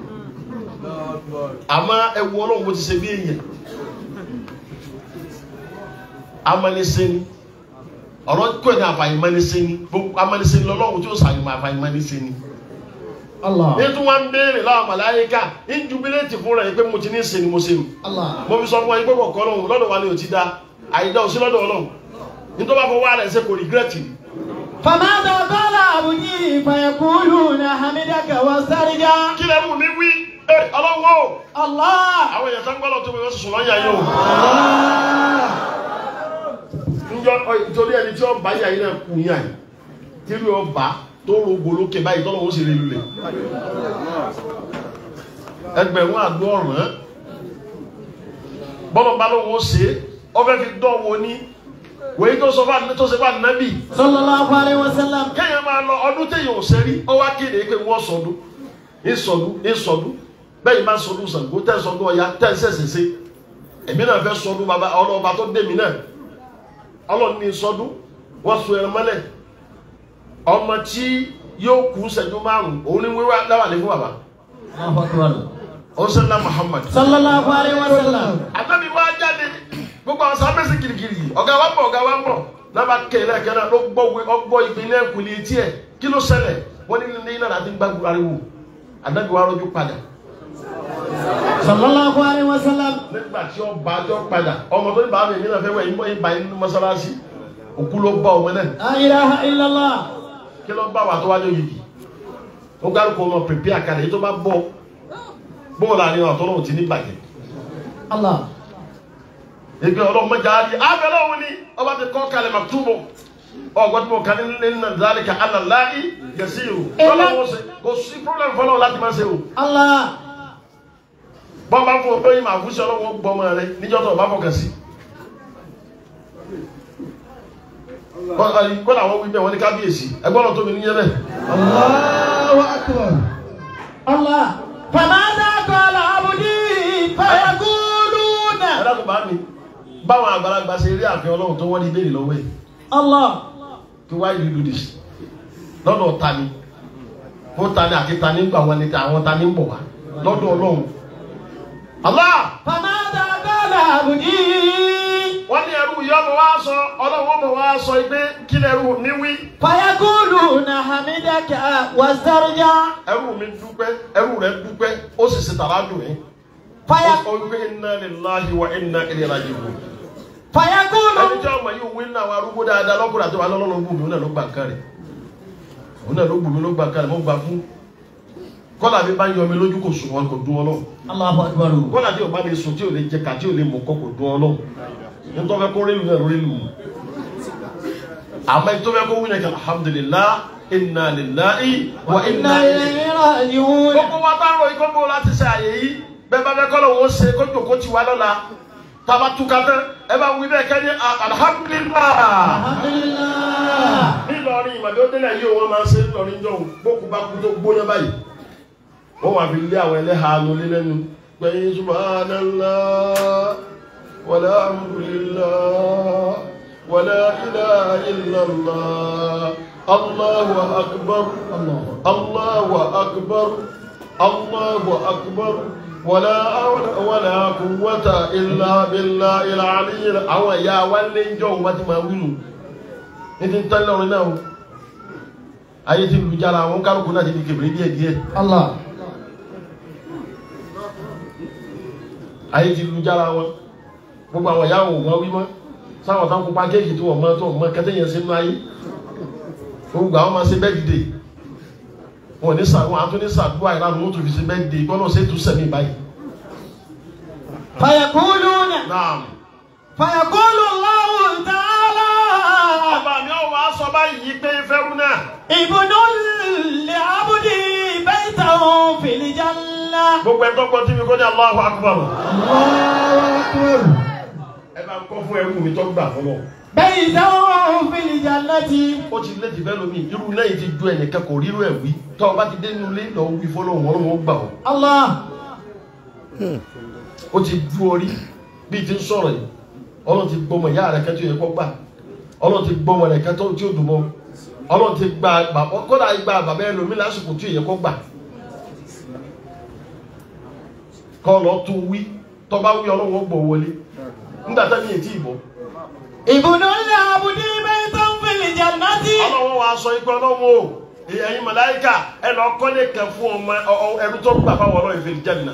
àmọ́ ẹwu ọlọ́run bó ti ṣe bí èèyàn. amánisẹ́ni ọ̀rọ̀ kò ní àfàyèmánisẹ́ni gbogbo amánisẹ́ni lọ́lọ́run tí ó sàyẹ̀mọ̀ àfàyèmánisẹ́ni الله nítorí wọn ń béèrè láwọn màláyíká ń jubiléètì fúnra yìí pé mo ti ní ṣe ni mo ṣe o الله mo fi sọ fún wa yìí pé kọ̀ọ̀kan lọ́hùn lọ́dọ̀ wa ni ò ti da àyídá ò sí lọ́dọ̀ ọlọ́hùn nítorí wọn fọ wá rẹ̀ ṣe kò rìgírẹ́tì ni. فماذا قال عبدي فيقولون حمدك واسترجع kí lè mú mi wí ẹ ọlọ́wọ́ o الله àwọn èèyàn tó ń gbọ́dọ̀ tó mi wọ́n sùn lọ́yà yìí o. njọ nítorí ẹni tí ọba yà yìí náà kù yà yìí tí rí ọba tó rògbò lókè báyìí tọ́lọ́ wọn sì rí lulẹ̀ ẹgbẹ̀rún àdó ọ̀ràn bọ́lọ̀ bá lóun ó ṣe é ọfẹ́ fi dán wo ní wèyí tó sọ fún tó ṣe fún ànábì صلى الله عليه وسلم kéèyàn máa lọ ọdún téèyàn ò ṣe rí ó wá kéde pé wọ́n sọdún ìsọdún ìsọdún bẹ́ẹ̀ máa sọdún Ṣàngó tẹ́ sọdún Ọya tẹ́ ṣẹ̀ṣẹ̀ ṣe èmi náà fẹ́ sọdún bàbá ọlọ́ọ̀bá tó dé mi náà ọlọ́ọ̀ni ní sọdún wọ́n sun ẹran mọ́lẹ̀ ọmọ tí yóò kú ṣẹ́jú márùn-ún òun ní wíwá dáwà ní fún bàbá الله أكبر ọ̀sẹ̀lá Muhammad صلى الله عليه وسلم àtàbí wá jáde gbogbo àwọn sábẹ́sì kirikiri yìí ọ̀gá wa ń bọ̀ ọ̀gá wa ń bọ̀ náà kẹlẹ́ ẹ̀kẹ́ náà ló gbọ́ wí ọgbọ́ ìpínlẹ̀ ìkùlé etí ẹ̀ kí ló ṣẹlẹ̀ wọ́n ní ní iná láti gbàgbọ́ ariwo àdájọ́ wa rọ́jú padà صلى الله عليه وسلم nígbà tí ó bá jọ padà ọmọ tó ní bàbá mi náà fẹ́ wẹ̀ yín bá yín nínú mọ́sálásí òkú ló bá ọmọ náà لا إله إلا الله kí ló bá wà tó wájú yìí ó gbárùkù ọmọ pèpè àkàlẹ̀ yìí tó bá bọ̀ bóòlù àríwá ọ̀tọ́ náà ti ní bàjẹ́ الله ìgbẹ́ ọlọ́mọdé àárí abẹ́lẹ́ òun ni ọba ti kọ́ kalẹ̀ màtúbọ̀ ọgbọ́n tí mo kàn ní nínú ìdálẹ́kà alàláì yẹsí o lọ́lọ́wọ́ ṣe kò sí problem fọlọ́wọ́ láti máa ṣe o الله bọ́n bá fún ọgbẹ́ yìí máa fún sí ọlọ́wọ́ gbọmọ rẹ níjọ́ tó o bá fọkàn sí. kọ́lá àwọn wí bẹ́ẹ̀ wọ́n ní kábíyèsí ẹgbọ́n náà tóbi níyẹn bẹ́ẹ̀. الله أكبر الله فماذا قال عبدي فيقولون ẹ dákun bá mi báwọn àgbàlagbà ṣe rí àfihàn ọlọ́run tó wọ́n ní ìbéèrè lọ́wọ́ ẹ̀ الله kí why you do this lọ́dọ̀ ta ni fún tani àti tani ń gbà wọn ni àwọn tani ń bọ̀ wá lọ́dọ̀ ọlọ́run. Allah فماذا قال عبدي wọ́n ní ẹrú yìí ọmọ wa sọ ọlọ́run ọmọ wa sọ pé kí lẹ́rú mi wí. فيقولون حمدك واسترجع ẹrú mi dúpẹ́ ẹrú rẹ̀ dúpẹ́ ó sì ṣe tàrà dùn yín. فيق... ó wípé inna lillahi wa inna ilayhi raji'un. فيقول ẹni tí ọmọ yìí wí ní àwọn arúgbó dáadáa lọ́kùnrin àti wàhálà ọlọ́run gbùmí òun náà ló gbà nǹkan rẹ̀ òun náà ló gbùmí ló gbà nǹkan rẹ̀ mo gbà fún kọ́lá mi bá ń yọ mi lójú kò sùn wọn kò dún ọlọ́run الله أكبر kọ́lá tí o bá lè sùn tí o lè jẹ ká tí o lè mọ̀ kọ́ kò dún ọlọ́run nítorí fẹ́ kó rélu náà rélu àmọ́ ètò fẹ́ kó wí náà kí alhamdulillah inna lillahi wa inna وإنا ilayhi إليه راجعون gbogbo wa bá rọ ikọ́ bó láti ṣe àyè yìí bẹ́ẹ̀ bá fẹ́ kọ́ lọ́wọ́ ṣe kó jòkó ti wá lọ́la tàbá túká tán ẹ bá wí bẹ́ẹ̀ kẹ́ ní alhamdulillah الحمد لله nílọrin ìmọ̀lẹ́ ó délẹ̀ yìí wọ́n máa ń ṣe nílọrin jọ gbókù bá kú tó gbóná báyìí wọ́n wà fi lé àwọn ẹlẹ́ha ló lé lẹ́nu gbẹ̀yìn subhanallah wala alhamdulillah wala ilaha illallah allahu akbar allahu akbar allahu akbar wala hawla wala quwwata illa billahi al-aliyyil àwọn ẹ̀yà wa lé ń jọ wọ́n ti máa wí nù ní ti ń tẹ́lẹ̀ ọ̀rìn náà o ayé ti lu jára àwọn kárùkù náà ti di kèbèrè díẹ̀ díẹ̀ الله ayé ti lu jára wọn gbogbo àwọn ìyá òun wọn wí mọ́ sáwọn táwọn pupa kéèkì tó wọ́n mọ́ tó wọ́n mọ́ kẹ́tẹ́ yẹn sínú ayé gbogbo àwọn máa ṣe bẹ́ẹ̀ dìde wọn ní sà wọn àtúní sàdúrà ìlànà wọn tó fi ṣe bẹ́ẹ̀ dìde gbọ́dọ̀ ṣe é tún sẹ́mi báyìí. فيقولون naam فيقول الله تعالى ọba mi ò wá sọ báyìí pé fẹ́rú náà ابن لعبدي بيته في الجنة gbogbo ẹ̀ tó gbọ́ tí mi kó ní Allahu Akbar الله أكبر ẹ bá ń kọ́ fún ẹrú mi tó gbà fọlọ́ بيته في الجنة ó ti lé tìfẹ́ lómi irú lẹ́yìn ti ju ẹnìkan kò rírú ẹ̀ wí tọ́ ọ bá ti dé nínú ilé lọ wí fọlọ́hún ọlọ́run ó gbà ọ́ الله ó ti du orí bíi ti ń sọ̀rọ̀ yìí ọlọ́run ti gbọ́mọ ìyá rẹ̀ kẹ́tọ́ yẹ kọ́ gbà ọlọ́run ti gbọ́mọ rẹ̀ kẹ́tọ́ tí ó dùn mọ́ ọlọ́run ti gba bàbá kódà gba bàbá ẹ lómi lásìkò tí yẹ kọ́ gbà kọ́ lọ tún wí tọ́ bá wí ọlọ́run ó gbọ́ wọlé nígbà tá ní ètí ìbọn ابن لعبدي بيته في الجنة ọlọ́run wa sọ ikú ọlọ́run o ẹ̀yin màláíkà ẹ lọ kọ́lé kan fún ọmọ ọ- ọ- ẹrú tó gbà fáwọn ọlọ́run ìfẹ́ jẹ́nà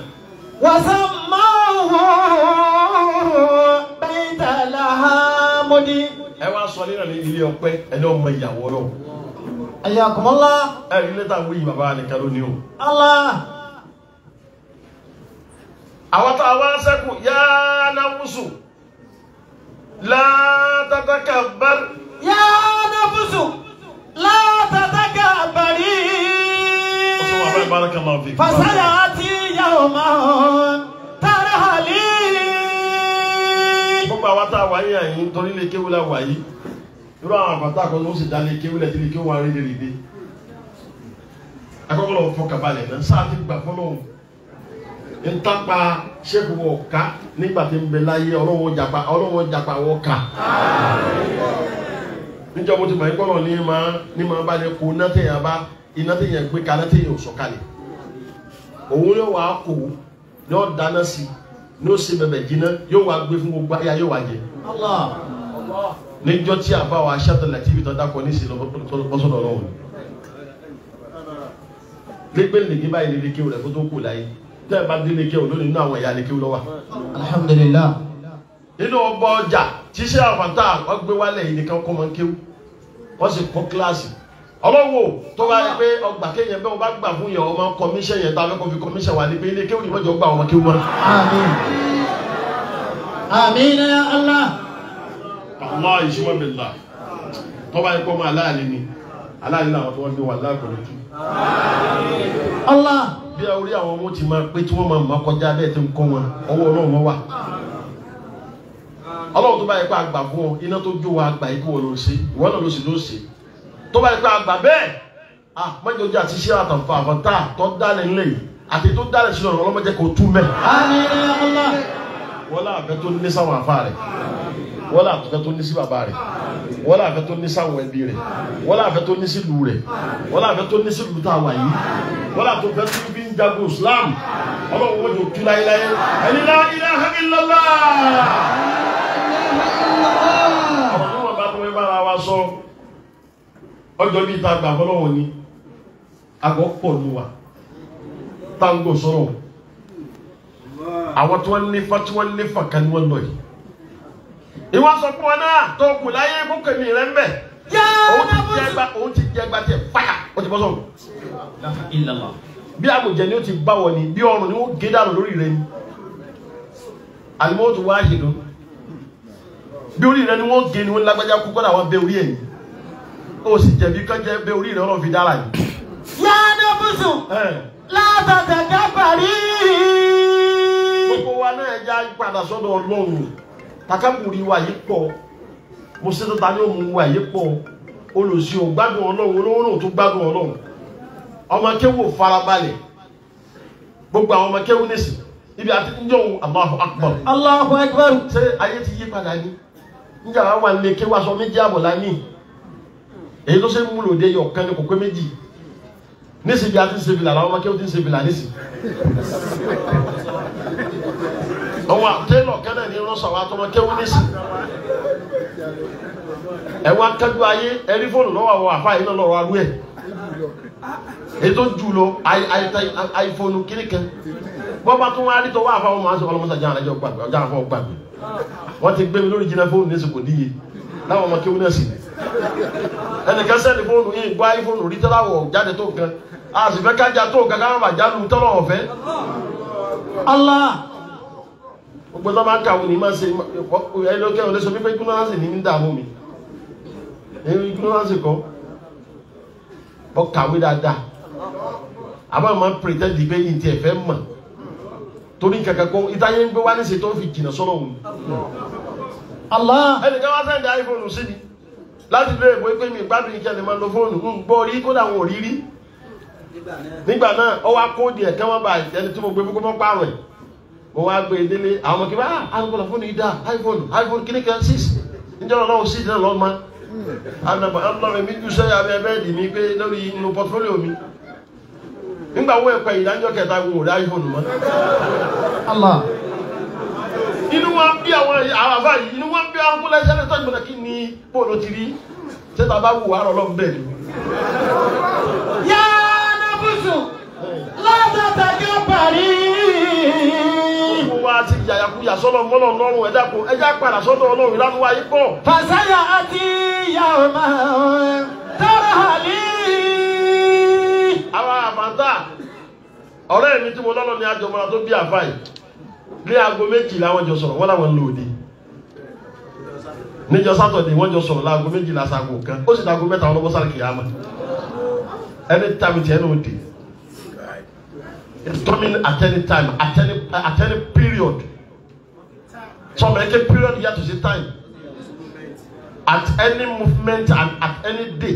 وسموه بيت الحمد ẹ wá sọ nínú ní ilé ọpẹ́ ẹni ọmọ ìyàwó ọlọ́run حياكم الله ẹ rí lẹ́tà wí bàbá nìkan lónìí o. الله àwọn tá a wá sẹ́kù yá náwùsù látàtàkàbár يا نفس لا تتكبري ọsọ wà báyìí bára kan máa fi. فسيأتي يوم ترهلي gbogbo àwọn tá a wà yín àyín torí lè kéwú la wà yìí irú àwọn àbàtà kan ló sì dá lè kéwú lẹ̀ tí lè kéwú wa rí lè dé. akọ́kọ́ lọ́wọ́ fọkàn balẹ̀ náà sáà ti gbà fọlọ́hún ntapa sẹ́kù wọ̀ ká nígbà tí ń bẹ láyé ọlọ́wọ́ japa ọlọ́wọ́ japa wọ̀ ká. níjọ́ mo ti mọ̀ ẹgbọ́n ní ma ní ma bá lè kó iná tẹ̀yà bá iná tẹ̀yà gbé kalẹ̀ tẹ̀yà ò sọ̀kalẹ̀ òun yóò wá kó yóò dáná sí yóò ṣe bẹ̀bẹ̀ jiná yóò wá gbé fún gbogbo ayé yóò wá jẹ الله níjọ́ tí a bá wa aṣáàtọ̀ láti ibi tó dákọ̀ ní ìsìn lọ́sọ̀dọ̀ ọlọ́run lẹ́gbẹ́ lèkè báyìí lè lékè rẹ̀ kó tó kù láyé tẹ́ ẹ bá dé lékè ò lónìí nínú àwọn ẹ̀yà lékè lọ́wọ́ الحمد لله nínú ọgbà ọjà tíṣẹ́ àfàtà wọ́n gbé wálẹ̀ yìí nìkan kọ́ mọ́ kéwú wọ́n sì kọ́ kíláàsì ọlọ́wọ́ tó bá rí pé ọgbà kéèyàn bẹ́ẹ̀ wọ́n bá gbà fún yẹn ọmọ kọmíṣẹ́ yẹn tá a fẹ́ kọ́ fi kọmíṣẹ́ wà ní pé ilé kéwú yìí mọ́jọ́ gbà ọmọ kéwú mọ́. آمين آمين يا الله Allah ìṣúwọ́ mi là tó bá yẹ kó máa láàlì ni aláàlì làwọn tó wọ́n gbé wà láàkọ̀ọ́ tú. الله bí a orí àwọn ọmọ ti máa pé tí wọ́n máa máa kọjá bẹ́ẹ̀ tí ń kọ́ wọn ọwọ́ ọlọ́run wọn wà. ọlọ́run tó bá yẹ kó àgbà fún ọ iná tó jó wa àgbà yìí kó wọ́n lọ sí ìwọ náà ló sì ló sí. tó bá yẹ kó àgbà bẹ́ẹ̀ ah mọ́jọ́jà àti ṣé àtàǹfà àfọ̀tà tó dálẹ̀ ńlẹ̀ yìí àti tó dálẹ̀ sínú ọ̀rọ̀ ọlọ́mọdé kò tú mẹ́. آمين يا الله wọ́n láàbẹ̀ tó ní sáwọn àfa rẹ̀ wọ́n là fẹ́ tó ní sí bàbá rẹ̀ wọ́n là fẹ́ tó ní sáwọn ẹbí rẹ̀ wọ́n là fẹ́ tó ní sí ìlú rẹ̀ wọ́n là fẹ́ tó ní sí ìlú tá a wà yìí wọ́n là tó fẹ́ tó fi ń jagun Islam ọlọ́run wọ́n jò tú láyéláyé ẹni la ilaha illallah ọ̀rọ̀ tí wọ́n bá tó wẹ́ bára wa sọ ọjọ́ bíi ta gbà fọlọ́wọ́ ni àgọ́ pọ̀ ní wa táǹgò sọ̀rọ̀ àwọn tí wọ́n ní fa tí wọ́n ní fa kan ní wọ́n lọ yìí ìwọ sọ fún wọn náà tó kù láyé bókèmí rẹ ń bẹ òun ti jẹ ẹgbà òun ti jẹ ẹgbà tẹ fáyà ó ti bọ́ sọ̀rọ̀ illallah bí àmùjẹ ni ó ti bá wọ ni bí ọrùn ni ó gé dànù lórí rẹ ni àlùmọ́ tó wá yìí lọ bí orí rẹ ni wọ́n gé ni wọ́n lágbájá kú kọ́dà wọ́n bẹ orí ẹ̀ ni ó sì jẹ̀bi kọ́jẹ́ bẹ orí rẹ ọlọ́run fi dára yìí. yá nẹ́bùsù Ẹ̀, látàtàkà parí. gbogbo wa náà já padà sọ́dọ̀ ọlọ́run takaburi wa yìí pọ̀ mo ṣètò ta ni ó mú wa yìí pọ̀ olùsí ò gbádùn ọlọ́run olówó náà tó gbádùn ọlọ́run ọmọ kéwò farabalẹ̀ gbogbo àwọn ọmọ kéwò nìsí ibi àti níjọ́ òun Allahu Akbar Allahu akbar. ṣé ayé ti yí padà ní níjà wà wà nílé kéwà sọ méjì àbọ̀ láyé èyí tó ṣe ń múlò dé yọ kan ní kò pé méjì nísì bí a ti ń ṣe fìlà làwọn ọmọ kéwà ti ń ṣe fìlà nísì àwọn àtẹ́lọ̀ kẹ́nà ní rọ́ṣọ̀ àwọn atọ́mọ kéwà nísì ẹ̀wọ̀n akẹ́jú ayé ẹ̀rí fóònù lọ́wọ́ àwọn àfáà yìí náà lọ́rọ̀ arú ẹ̀ èyí tó jù lọ àìfóònù kiri kan wọ́n bá tún wá rí tọwọ́ àfáwọn máa ń sọ ọlọ́mọsá jáà lẹ́jọ́ gbàgbé ọjà àfọwọ́ gbàgbé wọ́n ti gbé mi lórí jìnnà fóònù ní sèkò níye láwọn ọmọ kéwú náà sì ní ẹnìkan sẹ́ni fóònù yìí gbọ́ ayé fóònù rí tọ́láwọ̀ jáde tó nǹkan a sì fẹ́ kájà tó nǹkan káwọn bàjá lu tọ́lọ̀ ọ̀fẹ́ Allah. gbogbo tó máa ń kàwé ní máa ń ṣe ẹlòkẹ́ òde sọ pé ignorance ní ń dààmú mi ẹ̀rọ ignorance kọ́ bọ́ kàwé dáadáa àmọ́ àmọ́ pretend pé yìí ti ẹ̀fẹ́ mọ̀ torí kankan kọ́ ìtayé ń gbé wá ní ṣètò fi jìnnà sọ́nà òun Allah. ẹnìkan wá sẹ́ndì iphone sí ni láti lè wé pé mi gbádùn ìkẹ́ ni máa lo fóònù ń gbọ́ rí kódà wọn ò rí rí nígbà náà ó wá kóòdì ẹ̀ kí wọ́n bá ẹni tí mo gbé fún kó mọ́ pààrọ̀ ẹ̀ mo wá gbé e délé àwọn ọmọ kí bá àgbọ̀lọ̀ fóònù yìí dá iphone iphone kíní kan six níjọ́ náà six náà lọ́ọ́ ma ànàbọ̀ ọlọ́run mi jù sẹ́yà abẹ́ bẹ́ẹ̀dì mi pé lórí inú portfolio mi nígbà wo ẹ̀pẹ́ ìdájọ́ kẹta wo ò rí iphone mọ́ Allah. inú wa bí àwọn àwọn àbá yìí inú wa bí àwọn kúlẹ̀ sẹ́lẹ̀ tó ìgbọ̀nà kí ni bóòlù ti rí sẹ́ta bá wù wàá rọlọ́ bẹ́ẹ̀ ni. yá nẹ́bùsù látàtàkà parí. gbogbo wa ti yàyàkuyà sọ́dọ̀ mọ́nà lọ́rùn ẹ̀dá kò ẹ̀dá padà sọ́dọ̀ ọlọ́run ìlànà wa yìí pọ̀. fàṣàyà àti yàrá tọrọ àlì. àwọn àfàǹtà ọ̀rẹ́ mi tí mo lọ́nà ní àjọmọ́ra tó bí àfà yìí ní aago méjìlá wọ́n jọ sọ̀rọ̀ wọ́n làwọn ń lò dé níjọ sátọ̀dé wọ́n jọ sọ̀rọ̀ láago méjìlá sago kan ó sì dàgó mẹ́ta wọn lọ́wọ́ sáré kìyàmà ẹni tàbí tiẹ̀ ní òde it's coming at any time at any at any period some eke period yẹ to say time at any movement and at any day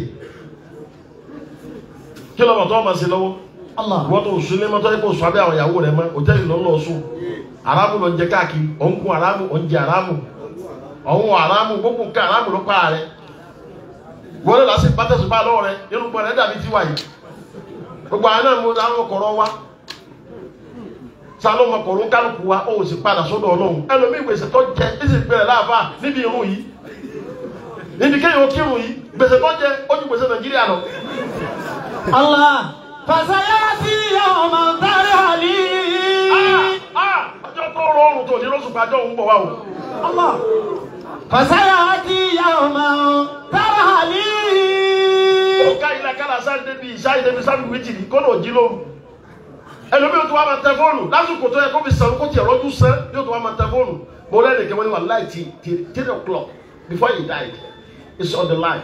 kí ló bọ̀ tó ọmọ sí lọ́wọ́ Allah. wọ́n tó sùn lé mọ́tò ẹ̀kọ́ sùn abẹ́ àwọn ìyàwó rẹ̀ mọ́ òtẹ́ẹ̀lì ló ń lọ sùn aráàmù ló ń jẹ káàkiri òǹkùn aráàmù òǹjẹ aráàmù ọ̀hún aráàmù gbogbo nǹkan aráàmù ló pa rẹ̀ wọ́n lè lásìkò pátẹ́sùn bá lọ́wọ́ rẹ̀ nínú gbọ́n rẹ̀ dàbí tiwa yìí gbogbo àwọn náà mo àwọn kọ̀rọ̀ wa sálọ́ ọmọ kọ̀rọ̀ ń kálukú wa ó sì padà sọ́dọ̀ ọlọ́run ẹlòmíì gbèsè tó jẹ ẹsẹ̀ gbẹ̀rẹ̀ láàfà níbi irun yìí níbi kéèyàn kírun yìí gbèsè tó jẹ ó ju gbèsè nàìjíríà lọ Allah. fàṣàyà àti yàrá tọrọ àlì. Ah, ọjọ́ tó rọrùn tó ní lóṣù pàjọ́ òun bọ̀ wá o. Allah. fàṣàyà àti yàrá tọrọ àlì. ó ká ilẹ̀ kára sáré débi ìṣáyé débi sábì wíjì ní kó ló jí lóru. ẹlòmíì tó wá máa tẹ fóònù lásìkò tó yẹ kó fi sàn kó tiẹ̀ rọ́jú sẹ́ yóò tó wá máa tẹ fóònù. mo rẹ́ nìkan wọ́n ní wà láì tí tí three o'clock before he died it's on the line.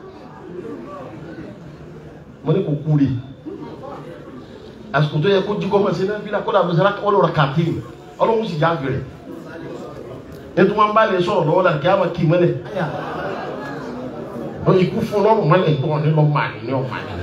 mo ní kò kú rí àsìkò tó yẹ kó jí kọ́ mọ̀ sí náà fílà kó dà mọ́sálá kọ́ lọ́ra kàtí ọlọ́run sì já fèrè. ètò wọn bá lè sọ̀rọ̀ lọ́wọ́ la kí á máa kí mọ́lẹ̀ ọ ikú fún lọ́rùn mọ́lẹ̀ gbọ́ ní lọ́ máa ní ní ọ̀ma ní ní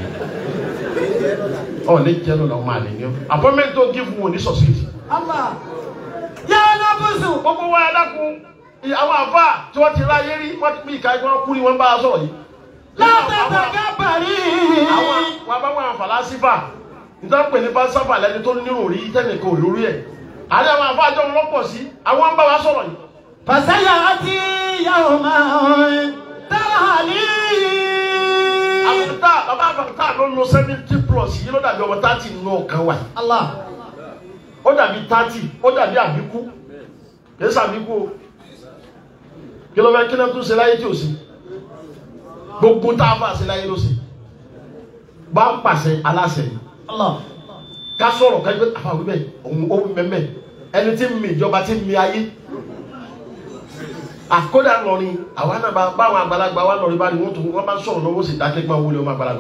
ọ ní jẹ́ ló lọ́ máa ní ní ọ apọ́mẹ́ntì tó gí fún wọn ní sọ̀sìtì. Allah. yá nẹ́bùsù. gbogbo wa ẹlẹ́kùn àwọn àfa tí wọ́n ti ráyé rí wọ́n ti pín ìka ẹgbẹ́ kú ni wọ́n bá a sọ̀rọ̀ yìí. látàtàkàbàrí. àwọn wọn bá wọn fàlásífà nítorí pé ní fàlásífà lẹni tó nírò rí tẹnìkan ò lórí ẹ̀. àti àwọn àfa àjọ wọn lọ́pọ̀ sí àwọn ń bá wa sọ̀rọ̀ yìí. fàṣẹyà àti yàwó máa tààlí. àfẹ̀tà bàbá àfẹ̀tà ló lo seventy plus yìí ló dàbí ọmọ thirty nínú ọ̀kan wa yìí. Allah. ó dàbí thirty ó dàbí àbíkú kìí sàbíkú o kí ló fẹ́ kí náà tún ṣe láyé tí ò sí gbogbo tá a fà ṣe láyé ló ṣe bá ń pàṣẹ aláṣẹ yìí Allah. ká sọ̀rọ̀ ká gbé àfàwé bẹ́ẹ̀ òun ó mẹ́mẹ́ ẹni tí ń mi ìjọba tí ń mi ayé àkódà lọrin àwa náà bá báwọn àgbàlagbà wa lọrin bá ní wọn tó wọn bá ń sọ̀rọ̀ lọ́wọ́ sì dákẹ́ gbọ́n wọlé ọmọ àgbàlagbà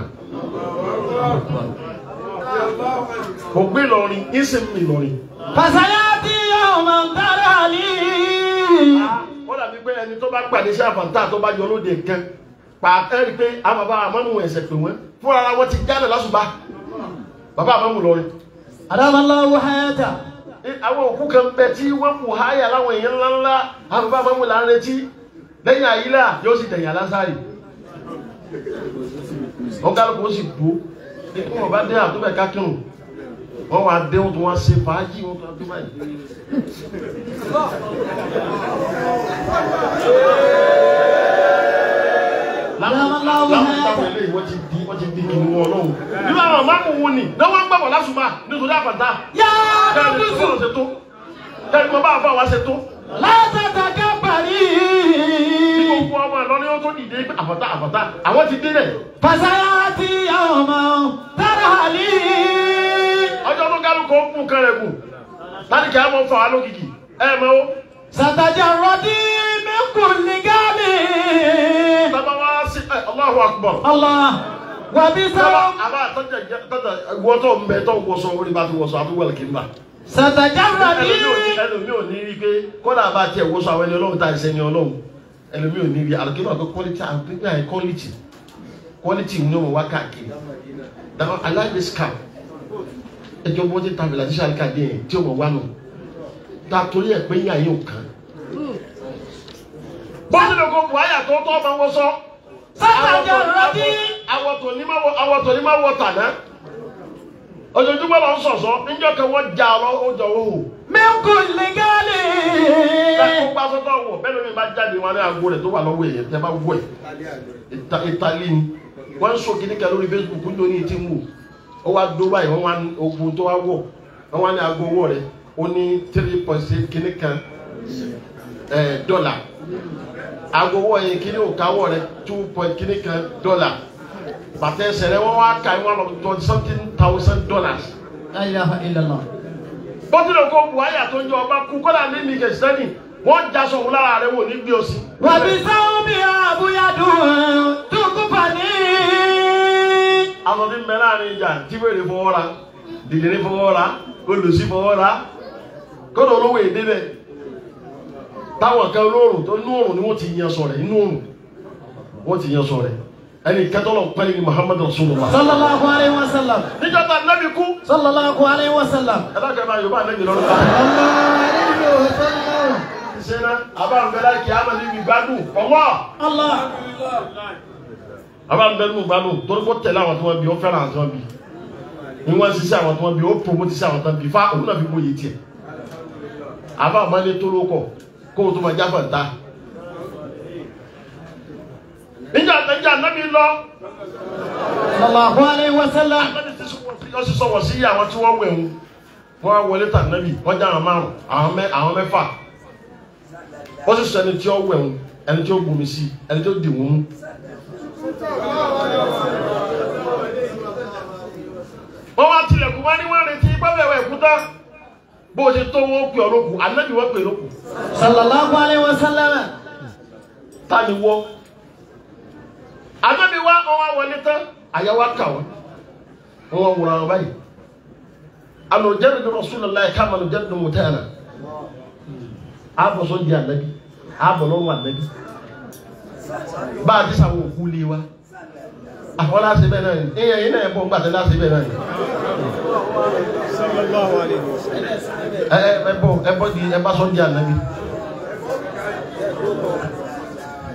kò gbé lọrin ń sì ń mi lọrin. fàṣẹyà àti yàwó máa tààlí. wọ́n dàbí pé ẹni tó bá pàdé sí àfàǹtà tó bá yọ lóde nǹkan pa ẹ rí i pé àwọn bàbá àmọ́nù ẹ̀sẹ̀ pè wọ́n fúnra ara wọn ti jáde lásùbà bàbá àmọ́nù lọrin. adamallahu hayata. Ní àwọn òkú kan bẹ tí wọ́n kù háyà láwọn èèyàn ńláńlá àwọn bàbá àmọ́nù là ń retí lẹ́yìn àyílà yóò sì tẹ̀yìn alásàrì. wọ́n kálukú ó sì bò ní kí wọ́n bá dé àtúbẹ̀ kákírun wọ́n wá dé wọn tó wá ṣe fàájì wọn tó wá dé báyìí. Adamallahu láwọn hayata. táwọn eléyìí wọ́n ti di wọ́n ti di kìnnìún wọn lọ́wọ́. nínú àwọn ọ̀máàmù wọn ni náà wọ́n ń gbàgbọ́ lásùmá nítorí àpàtà. yàrá kẹ́rin tó dùsù. sọ̀rọ̀ ṣètò kẹ́rin mo bá àfa wa ṣètò. látàtàkàbàrí. bí gbogbo ọmọ àlọ́ ni ó tó dìde pé àfàtà àfàtà àwọn ti délẹ̀. fàṣẹyà àti yàwó máa tààlí. ọjọ́ tó kálukú ó kún kan rẹ̀ kù láti kí á mọ fà wá lókìkì ẹ mọ ó. sàtàjàrọ̀dí min kulli gami. sábà wá sí ẹ Allahu Akbar. Allah wàbí sábà sábà. àbá àtọ́jà jẹ tọ́jà wọ́tọ̀ ń bẹ tó ń wọṣọ orí bá ti wọṣọ àtúwọ̀lì kì í bà. sàtàjàrọ̀dí. ẹlòmí ò ní ẹlòmí ò ní rí i pé kódà bá tiẹ̀ wọṣọ àwọn ẹni ọlọ́run tá ìṣẹ́ni ọlọ́run ẹlòmí ò ní rí alùpùpù àti quality àgbẹ̀gbẹ̀ àì quality quality ní ọmọ wá káàkiri now I like this car ẹjọ́ bó ti tàbí láti ṣàlùkà dé yẹn tí ọmọ wá nù tá a torí ẹ̀ pé yín àyè ò kàn. bó ti lè kó buhaya tó tọ́ ọmọ wọ́n sọ. sàtàjàrọ̀dí. awọ tó ní má wọ awọ tó ní má wọ tàná ojoojúmọ́ lọ ń sọ̀sọ́ níjọ́ kan wọ́n já ọ lọ ó jọ ó hù min kulli gami. ẹkún bá sọ́tọ̀ wọ̀ bẹ́ẹ̀ lómi bá jáde wọn ní aago rẹ̀ tó wà lọ́wọ́ èyẹ tẹ́ bá wọ̀ ẹ̀ ìta ìtàlí ni wọ́n ń sọ kíní kan lórí Facebook ní oní ti ń wò ó wá dó báyìí wọ́n wá ní ogun tó wá wọ̀ wọ́n wá ní aago owó rẹ̀ ó ní three point six kíní kan ẹ̀ dọ́là aago owó yẹn kíní òkàwọ̀ rẹ̀ two point kíní kan dọ́là bàtà ẹsẹ̀ rẹ̀ wọ́n wá ka ẹ̀ wọ́n lọ twenty something thousand dollars la ilaha illallah. bọ́tìlẹ̀ kó buhari àtọ́jú ọba kú kọ́lá ní mi kẹsìtẹ́nì wọ́n já sọ̀rọ̀ lára rẹ̀ wò ní gbé òsì. wàbí sáwọn bí abúyádùn tukùpà ní. àwọn tí ń bẹ láàrin ìjà tí wèrè fọwọ́ ra dìdìrín fọwọ́ ra olùsí fọwọ́ ra kọ́dọ̀ olówó èdè bẹ̀ táwọn kan olóòrùn tó inú òrùn ni wọ́n ti yan sọ̀rẹ̀ inú òrùn wọ́n ti yan sọ̀rẹ̀ ẹni kẹtọ́lọ̀ pẹ́lú ni muhammadu rasulullah. sallallahu alayhi wa sallam. níjọ́ tá nẹ́bi kú sallallahu alayhi wa sallam. ẹ bá kẹ́ bá yorùbá nẹ́bi lọ́rùn ká. sallallahu alayhi wa sallam. sẹ́nà àbá ń bẹ láì kí á máa níbi gbádùn ọwọ́. Allah. àbá ń bẹ nínú gbádùn torí kó tẹ̀lé àwọn tí wọ́n bí ó fẹ́ràn àwọn tí wọ́n bí ní wọ́n ṣiṣẹ́ àwọn tí wọ́n bí ó promote sí àwọn tí wọ́n bí fa òun náà fi bóye tiẹ̀ àbá àmọ́lé tó ló kọ̀ kó o tó máa jáfà ń ta. níjà níjà nábì lọ sallallahu alayhi wa sallam. nábì ti sọ sí sọ̀wọ́ sí àwọn tí wọ́n wẹ̀ ń wọ́n á wọlé tà nábì wọ́n já àwọn márùn àwọn mẹ́ àwọn mẹ́fà wọ́n sì sọ ẹni tí ó wẹ̀ ń ẹni tí ó gbomi sí ẹni tí ó dì wọ́n mú. wọ́n wá tilẹ̀kùn wá ní wọ́n retí gbọ́dọ̀ ẹ̀kúta bó o ṣe tó wọ́n pè ọ́ lókun ànábì wọ́n pè lókun sallallahu alayhi wa sallam. ta ni wọ́ ànábì wá wọ́n wá wọlé tán àyà wá kà wọ́n wọ́n wá wúra wọn báyìí alùjẹ́rì ní Rasulullahi kama alùjẹ́rì ní mùtẹ́ẹ̀nà àbọ̀ sọ́njì ànábì àbọ̀ lọ́rùn ànábì bá a ti sàwọn òkú lé wa àwọn láti bẹ́ẹ̀ náà ni èèyàn yìí náà yẹ bọ́ ń gbàtẹ́ láti bẹ́ẹ̀ náà ni. sallallahu alayhi wa sallam. ẹ ẹ ẹ bọ ẹ bọ di ẹ bá sọ di anabi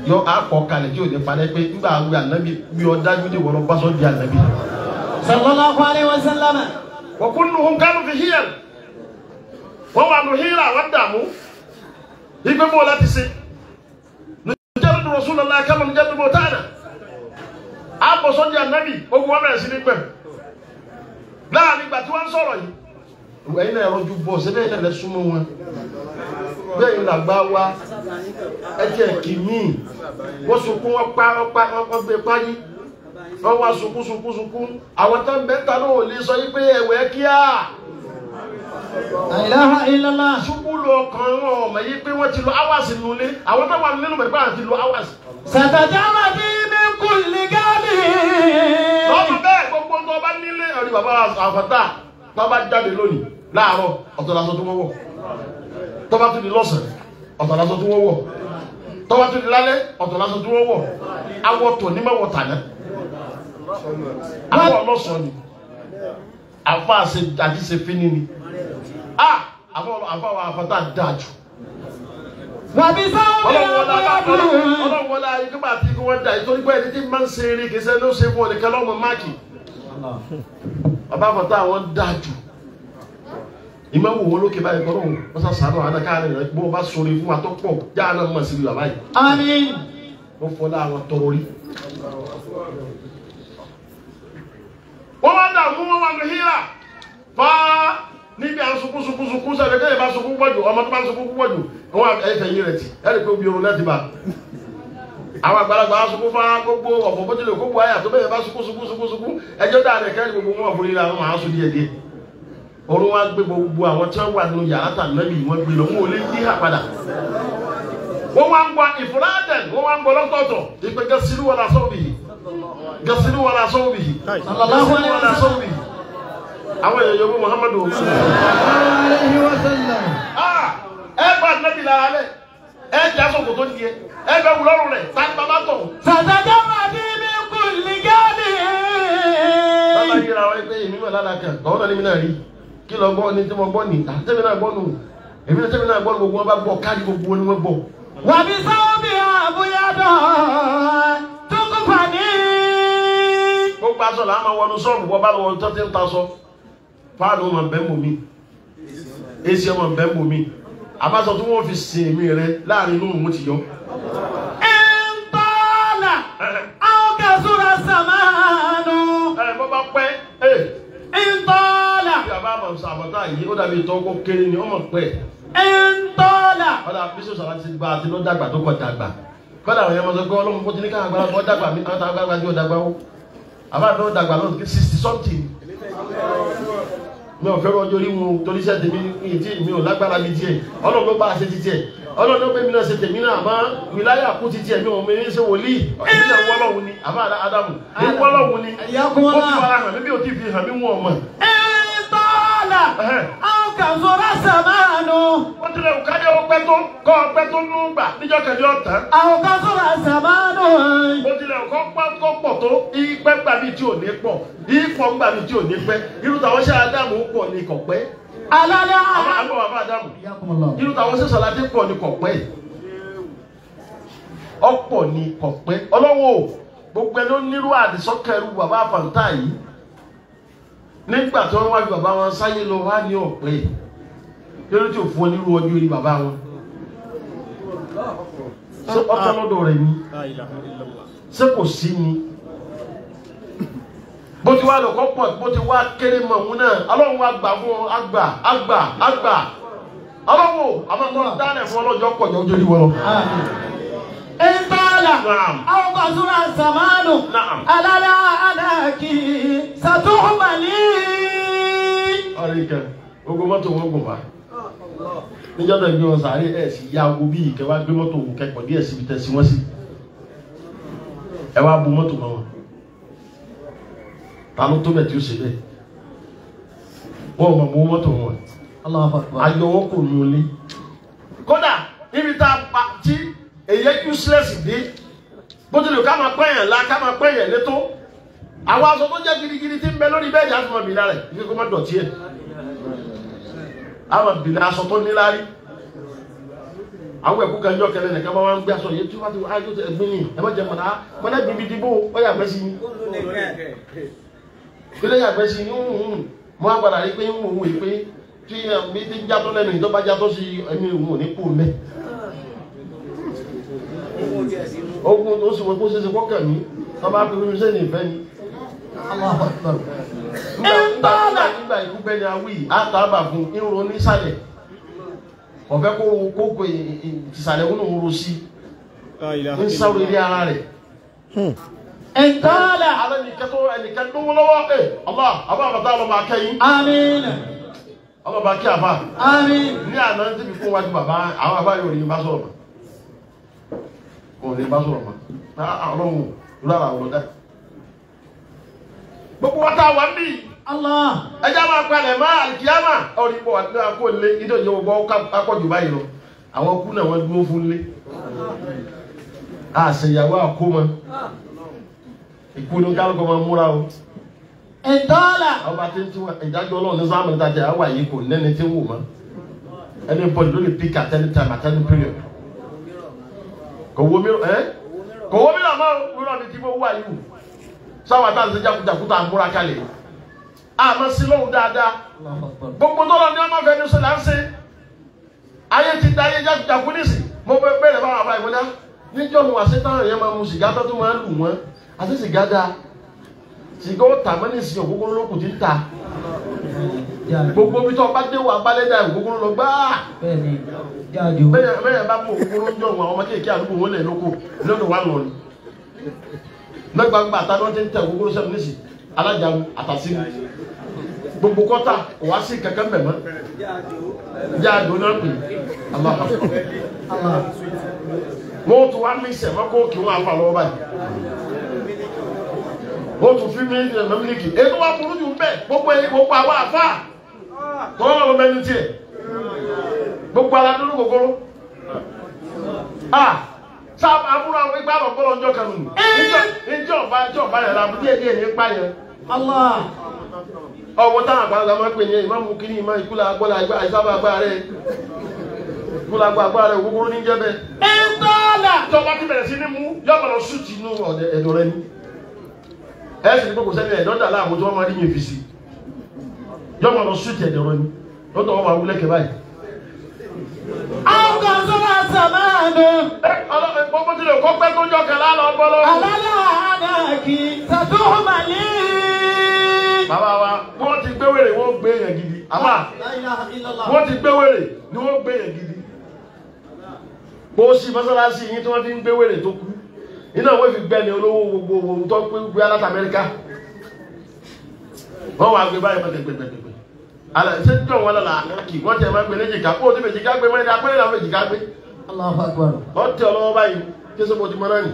yọ akọ kalẹ̀ tí o ní parẹ́ pé nígbà àwọn ànábì bí ọ dájú ní wọ́n bá sọ di ànábì. sallallahu alayhi wa sallam. wa kulluhum kanu fi hiyar wọ́n wà nù híra wọ́n dààmú ìgbé bó láti ṣe nìjẹ́rù Rasulullah kama nìjẹ́rù bó tánà àbọ̀ sọ di ànábì ogun wọn bẹ̀rẹ̀ sí ní pẹ̀ láàrin ìgbà tí wọ́n ń sọ̀rọ̀ yìí ẹ̀yin náà rọjú bọ̀ sẹ́bẹ̀ yìí náà lẹ súnmọ́ wọn bẹ́ẹ̀ ni làgbà wa ẹ̀jẹ̀ kìíní wọ́n sunkún wọ́n pa wọ́n pa wọ́n gbé páyí wọ́n wá sunkún sunkún sunkún àwọn tó ń bẹ́ ta náà ò lè sọ yí pé ẹ̀wẹ̀ kíá la ilaha illallah. ṣubú lu ọkàn wọn ọmọ yìí pé wọ́n ti lo hours nulẹ̀ àwọn tó wà nínú mẹ́gbà àti lo hours. satajawadi min kulli gadi. lọ́mọ bẹ́ẹ̀ gbogbo tó bá nílé ọ̀rí bàbá àfàtà tó bá jáde lónìí láàárọ̀ ọ̀tọ̀ lásán tó wọ́n wọ̀ tó bá tún di lọ́sàn-án ọ̀tọ̀ lásán tó wọ́n wọ̀ tó bá tún di lálẹ́ ọ̀tọ̀ lásán tó wọ́n wọ̀ awọ tò ní mẹ́wọ̀ tàná awọ ọlọ́sàn ni àfa àṣe àti ṣe fínní ni ah àfa àfa àwọn àfàtà dáa jù wàbí sáwọn ọlọ́wọ́lá ọlọ́wọ́ ọlọ́wọ́lá ìgbà tí kí wọ́n dà ìtorí pé ẹni tí máa ń ṣe eré kìí ṣe ló ṣe fún ọ̀nìkan lọ́mọ máàkì bàbá àfọ̀tá àwọn dáa jù ìmọ̀ wò wọ́n lókè báyìí kọ́ lóhùn wọ́n sá sàánù àwọn akáàrin rẹ̀ bó bá sọ̀rọ̀ fún wa tó pọ̀ jáà náà mọ̀ síbi bàbá yìí àmín. wọ́n fọlá àwọn tọrọ rí. wọ́n wá dààmú wọn wà ní hílà fáá níbi àwọn sunkún sunkún sunkún sẹ́ni bẹ́ẹ̀ bá sunkún pọ̀jù ọmọ tó bá sunkún pọ̀jù wọ́n ẹ̀fẹ̀ yín rẹ̀ tì ẹ̀rì pé omi orun láti bá àwọn àgbàlagbà á sunkún fáá gbogbo ọ̀pọ̀ bó tilẹ̀ gbogbo àyà tó bẹ́ẹ̀ bá sunkún sunkún sunkún sunkún ẹjọ́ dáa rẹ̀ kẹ́rì gbogbo wọn fún yíra wọn máa sùn díẹ̀ díẹ̀ orun wa gbé gbogbo àwọn tí wọ́n wà nínú yàrá tàbí lẹ́yìn wọn gbé lọ wọn ò lè yí hà padà wọ́n wá ń gbọ́ ìfúrádẹ̀n wọ́n wá ń gbọ́ lọ́tọ̀ọ̀tọ̀ ìpè gẹ̀sìlú wọlé asọ́wọ́ bìí gẹ̀sìlú wọlé asọ́wọ́ bìí Sallallahu alaihi wọlé asọ́wọ́ bìí àwọn èèyàn yòówù Muhammadu alayhi wa sallam. ah ẹ gba nẹ́bí lára lẹ̀ ẹ jẹ́ aṣọ́kò tó nìyẹn ẹ bẹ wúlọ́rùn rẹ̀ tani bàbá tọ̀ satajawadi min kulli gadi. bàbá yíra wọn pé èmi mọ̀ lára kan tọ́wọ́n náà ní mi náà rí kí lọ gbọ́ ní tí mo gbọ́ ní àtẹ́mi náà gbọ́ nù èmi náà tẹ́mi náà gbọ́ nù gbogbo wọn bá gbọ́ káàdì gbogbo wọn ni wọ́n gbọ́ wàbí sáwọn bí àbúyádọ́ tukufani. gbogbo aṣọ làá máa wọnú sọ́ọ̀bù wọ́n bá lọ wọ́n tó ti ń ta sọ fáànù ọmọ bẹ́ẹ̀ mọ̀ mi èsì ọmọ bẹ́ẹ̀ mọ̀ mi àbáṣọ tí wọ́n fi sin èmi rẹ láàrin inú òun ti yọ. Intala aw kasura samanu. ẹ bọ́ bá pẹ́ ẹ Intala bí a bá mọ̀ sàbọ̀tà yìí ó dàbí ìtọ́ kó kéré ni ọmọ pẹ́ intala. ọ̀dà bísí sọ̀rọ̀ ti gba àti ló dàgbà tó kọ̀ dàgbà kọ́dà àwọn yẹn mọ̀ sọ pé ọlọ́run kó ti ní ká àgbàlá kọ́ dàgbà mí àwọn àgbàlagbà tí ó dàgbà ó àbáàdó dàgbà lọ́dún kí sixty something mi ò fẹ́ràn ọjọ́ orí wọn torí iṣẹ́ tèmi ní tí mi ò lágbára mi tiẹ̀ ọlọ́run ló bá a ṣe ti tiẹ̀ ọlọ́run ló gbé mi náà ṣe tèmi náà àmọ́ wìláyà kú ti tiẹ̀ mi ò mi ní ṣe wòlíì èmi náà wọ́lọ́hun ni àbá Ádámù èmi wọ́lọ́hun ni Ayakumullah. ó fi ara hàn mí bí o ti fi hàn mí wọn mọ̀ Intala Ẹhẹ́. aw kasura samanu. wọ́n tilẹ̀ kò kájọ́ ọpẹ́ tó kọ́ ọpẹ́ tó nú gbà níjọ́ kẹjọ ọ̀tán Aw kasura samanu. ó tilẹ̀ kọ́ pọ́ kọ́ pọ̀ tó ìpẹ́ gbà mí tí ò ní pọ̀ ìpọ̀ gbà mí tí ò ní pẹ́ irú tàwọn ṣe Ádámù pọ̀ ní kọ̀pẹ́ Alala. àmọ́ àgbọ̀ bàbá Ádámù Ayakumullah. irú tàwọn ṣe Sàládé pọ̀ ní kọ̀pẹ́ ọ̀pọ̀ ní kọ̀pẹ́ ọlọ́wọ́ gbogbo ẹni ó nírú àdìsọ́kẹ́rù bàbá àfàǹtà yìí nígbà tí wọ́n wá ju bàbá wọn sáyé lọ wá ní ọ̀pẹ́ lórí tí ò fún ọ nírú ọjọ́ orí bàbá wọn ṣé ọ̀tọ̀ lọ́dọ̀ rẹ̀ ni La ilaha illallah. ṣé kò sí ni bó ti wá lọ kọ́ pọ̀ bó ti wá kéré mọ̀ òun náà ọlọ́run wa gbà fún ọ àgbà àgbà àgbà ọlọ́run àmọ́ tó ń dáná fún ọlọ́jọ́ pọ̀ jọ ojú orí wọn lọ. Amin. Intala Naam. aw kasura samanu. Naam. Alala anaki satuhmani. ọ̀rẹ́ ìkẹ́ gbogbo mọ́tò wọn gùn wá níjọ́ náà gbé wọn sàárè ẹ̀ sì ya owó bí ìkẹ́ wá gbé mọ́tò òun kẹ́kọ̀ọ́ díẹ̀ síbi tẹ̀ sí wọ́n sí ẹ wá bu mọ́tò mọ́ wọn ta ló tó bẹ̀ tí ó ṣe bẹ́ẹ̀ wọ́n ò mọ̀ mọ́ mọ́tò wọn Allahu akbar. ayọ̀ wọn kò nù lé kódà níbi tá a pa tí èyí useless dé bó tilẹ̀ ká máa pẹ́yàn la ká máa pẹ́yàn létó àwọn aṣọ tó jẹ́ gidigidi tí ń bẹ lórí bẹ́ẹ̀dì àti ọmọ bìlà rẹ̀ ibi kó má dọ̀tí ẹ̀ àwọn bìlà aṣọ tó níláárí àwọn ẹ̀kú kan jọ kẹlẹ nìkan máa ń gbé aṣọ yìí tí wọ́n ti wá ayé tó ẹgbẹ́ yìí ẹ má jẹ mọ̀nà mọ̀nà bíbí dìbò ó yà gbẹ́sí ni kílẹ̀ yà gbẹ́sí ni mo á padà rí pé ń wò wò pé tí mi ti jatọ́ lẹ́nu ìjọba jatọ́ sí ẹni òun ò ní kú mẹ́ ogun ó sì wọ́n kó ṣeéṣe kọ́kàn mí wọ́n bá fi orí sẹ́ni ìfẹ́ ni Allahu Akbar. nígbà nígbà nígbà ikú bẹ́ni awí àtàbà fún irun onísàlẹ̀ ọ̀fẹ́ kó kó kó ìsàlẹ̀ wọn ń ro sí لا إله ń إلا sáwọ́ ilé الله ara rẹ̀. Ìtọ́lá. alẹ́ nìkan tó ẹnìkan tó wọ́n lọ́wọ́ ẹ̀ ọba àbá àbàtà ọlọ́mọ akẹ́yìn Àmín. ọlọ́mọ akẹ́ àbá Àmín. ní àná tí mi fún wájú bàbá àwọn àbá yóò ní bá sọ̀rọ̀ mọ́ kò ní bá sọ̀rọ̀ mọ́ Ah, ọlọ́run lọ́la ọ̀rọ̀ dá. gbogbo wa tá a wà ń bí Allah. ẹja máa palẹ̀ mọ́ àlìkíyàmà ọ̀rọ̀ ìbò àti náà kó lé nítorí yóò bọ́ akọ́jù báyìí lọ àwọn kú náà wọ́n dúró fún lé àṣeyàwó àkómọ ìkúni kálukọ máa múra o Ìtọ́lá. ọba tí ń tún ìdájọ́ ọlọ́run ní sáà mẹ́ta jẹ́ àwà yìí kò lẹ́ni tí ń wò mọ́ ẹni bọ́ọ̀lù ló lè pick at any time at any period kò wo mìíràn ẹ́ kò wo mìíràn máa wúrọ̀ ní tí mo wà yìí wò sáwọn àtàlù sí jakujaku tá a múra kalẹ̀ àmọ́ sí lóhùn dáadáa Allahu Akbar. gbogbo tó lọ ní ọmọ fẹẹ ní sọ là ń ṣe ayé ti da ayé jakujaku nísì mo fẹ́ bẹ̀rẹ̀ báwọn àbá ìwọlá níjọ́ mu àṣẹ táwọn èèyàn máa mu sìgá tó tún máa ń lù wọ́n àti sìgá dáa sìgá ó tà mọ́ni sí ògógóró lókùn tí ń ta Jáde. gbogbo bí tó bá dé wà balẹ̀ dà ògógóró lọ gbáà Bẹ́ẹ̀ni. Jáde o. bẹ́ẹ̀ bẹ́ẹ̀ bá mú ògógóró ń jọ wọn ọmọ kéèké àdúgbò wọn lẹ̀ lóko lónìí wà lọ ni lọ́gbàgbà àtàwọn tí ń tẹ ògógóró sẹ́nu nísì alájàmú àtàsí gbogbo kọ́tà wá sí kankan mẹ́mọ́ jáde náà pè aláha Allah. wọ́n tún wá mí sẹ̀mọ́ kó kí wọ́n afa lọ́wọ́ báyìí wọ́n tún fi mí ẹ̀mọ́ mílíkì ètò wa burú jù bẹ́ẹ̀ gbogbo ẹ̀ gbogbo àwọn àfa tọ́wọ́ lọ́wọ́ mẹ́nu tiẹ̀ gbogbo ara dúró gogoro ah sáà àbúrò àwọn ìgbà àbọ̀ bọ́lọ̀ ọjọ́ kan nù níjọ́ níjọ́ ọba níjọ́ ọba yẹn la díẹ̀ díẹ̀ ní ipa yẹn Allah. ọwọ́ táwọn àgbàlagbà máa ń pè ní ìmáàmù kínní ìmá ìkúlà agbọ́lá àgbà àìsábà agbára rẹ̀ ìkúlà agbára agbára rẹ̀ gbogbo ní jẹ́ bẹ́ẹ̀. Ìtọ́lá. tí ọba ti bẹ̀rẹ̀ sí ní mú yọ̀bọ̀ lọ súùtì inú ọ̀dẹ ẹ̀dọ̀ rẹ ni. ẹ sì ní gbogbo sẹ́ni ẹ̀dọ́ dà láàmú tí wọ́n máa rí yẹn fi si yọ̀bọ̀ lọ súùtì ẹ̀dọ̀ rẹ ni lọ́tọ̀ wọn máa wúlẹ̀ kẹ́ báyìí. Ọkọ̀ sọ́wọ́ sàmánù. ẹ ọlọ́pàá gbogbo tí lè kọ́ pẹ́ tó jọ kẹ́lá lọ bọ́ lọ́wọ́. Àlálà àdàkì. Sàtúhùmàlì. bàbá wa wọ́n ti gbé wèrè wọ́n gbé yẹn gidi àmà La ilaha illallah. wọ́n ti gbé wèrè ni wọ́n gbé yẹn gidi. bó o sì mọ́sálásí yín tí wọ́n ti ń gbé wèrè tó kú iná wọ́n fi gbẹ́ni olówó gbogbo ohun tó pé gbé aláta Amẹ́ríkà wọ́n wá gbé báyìí mọ́tẹ́ gbẹgbẹgbẹ alẹ́ ṣé tí wọ́n lọ́la kì wọ́n tẹ̀ máa gbé ní jìká kó o ti fẹ́ jìká gbé mọ́tẹ́ apẹ́rẹ́ làwọn fẹ́ jìká gbé Allahu Akbar. wọ́n tẹ ọ lọ́wọ́ báyìí kése bó ti mọ́ náà nì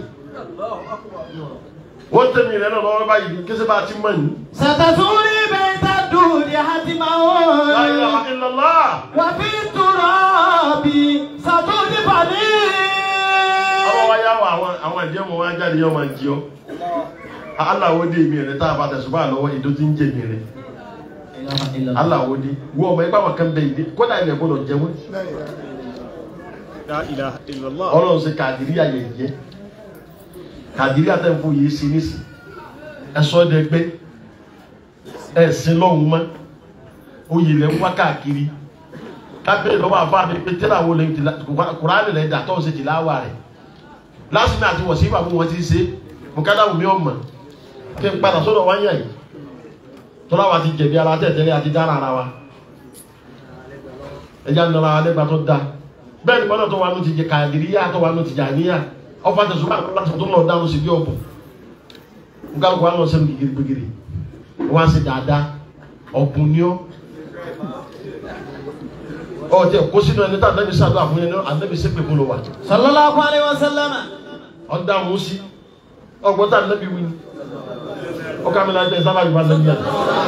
wọ́n tẹ mi rẹ̀ náà lọ́wọ́ báyìí kése bá ti mọ́ nì. ستزوري بيت الدود حتما La ilaha illallah. وفي التراب ستدفني ọwọ́ wa yá wa àwọn àwọn ẹ̀jẹ̀ wọn wá jáde yọ máa jí ọ aláwo dé mi rẹ tá a bá tẹ̀sùn bá lọ́wọ́ ìdó tí ń jẹ mi rẹ aláwo dé wọ ọmọ ẹgbẹ́ àwọn kan bẹ ìdí kódà ilẹ̀ gbọdọ̀ jẹ wọn لا إله إلا الله ọlọ́run ṣe kàdírí àyẹ̀yẹ kàdírí àtẹ̀fọ́ yìí sí nísì ẹ̀sọ́ ẹ̀dẹ́gbẹ́ ẹ̀sìn lọ́hùn mọ́ oyè lẹ́ ń wá káàkiri kábíyè lọ́wọ́ àfa mi pé tẹ́lá wo lè ti la kùránì lẹ́ dà tọ́wọ́ ṣe ti láwà rẹ̀ lásìmí àti wọ̀sí ìbàbọ̀ wọn ti ṣe mùkádà wùmí ọmọ kí n padà sọ́dọ̀ wáyà yìí tọ́lá wa ti jẹ̀bi ara tẹ̀tẹ̀lé àti dára ara wa ẹja ń lọ́ra wa lẹ́gbàá tó da bẹ́ẹ̀ ni wọ́n náà tó wà nù ti jẹ kàdírí yá tó wà nù ti jà níyà ọ̀fà tẹ̀sùn bá láti tó lọ dáhùn sí bí ọ̀bùn nǹkan kó wà lọ sẹ́nu gègé gbégéré wọ́n á sì dáadáa ọ̀bùn ni ọ́ ọ tẹ kó sínú ẹni tá anabi sàdó àfún yẹn ní anabi sẹpẹ kó ló wà صلى الله عليه وسلم ọdá mú sí ọgbọ́n tá anabi wí ni ọkà mi láti ẹ sábà yìí bá anabi yàtọ̀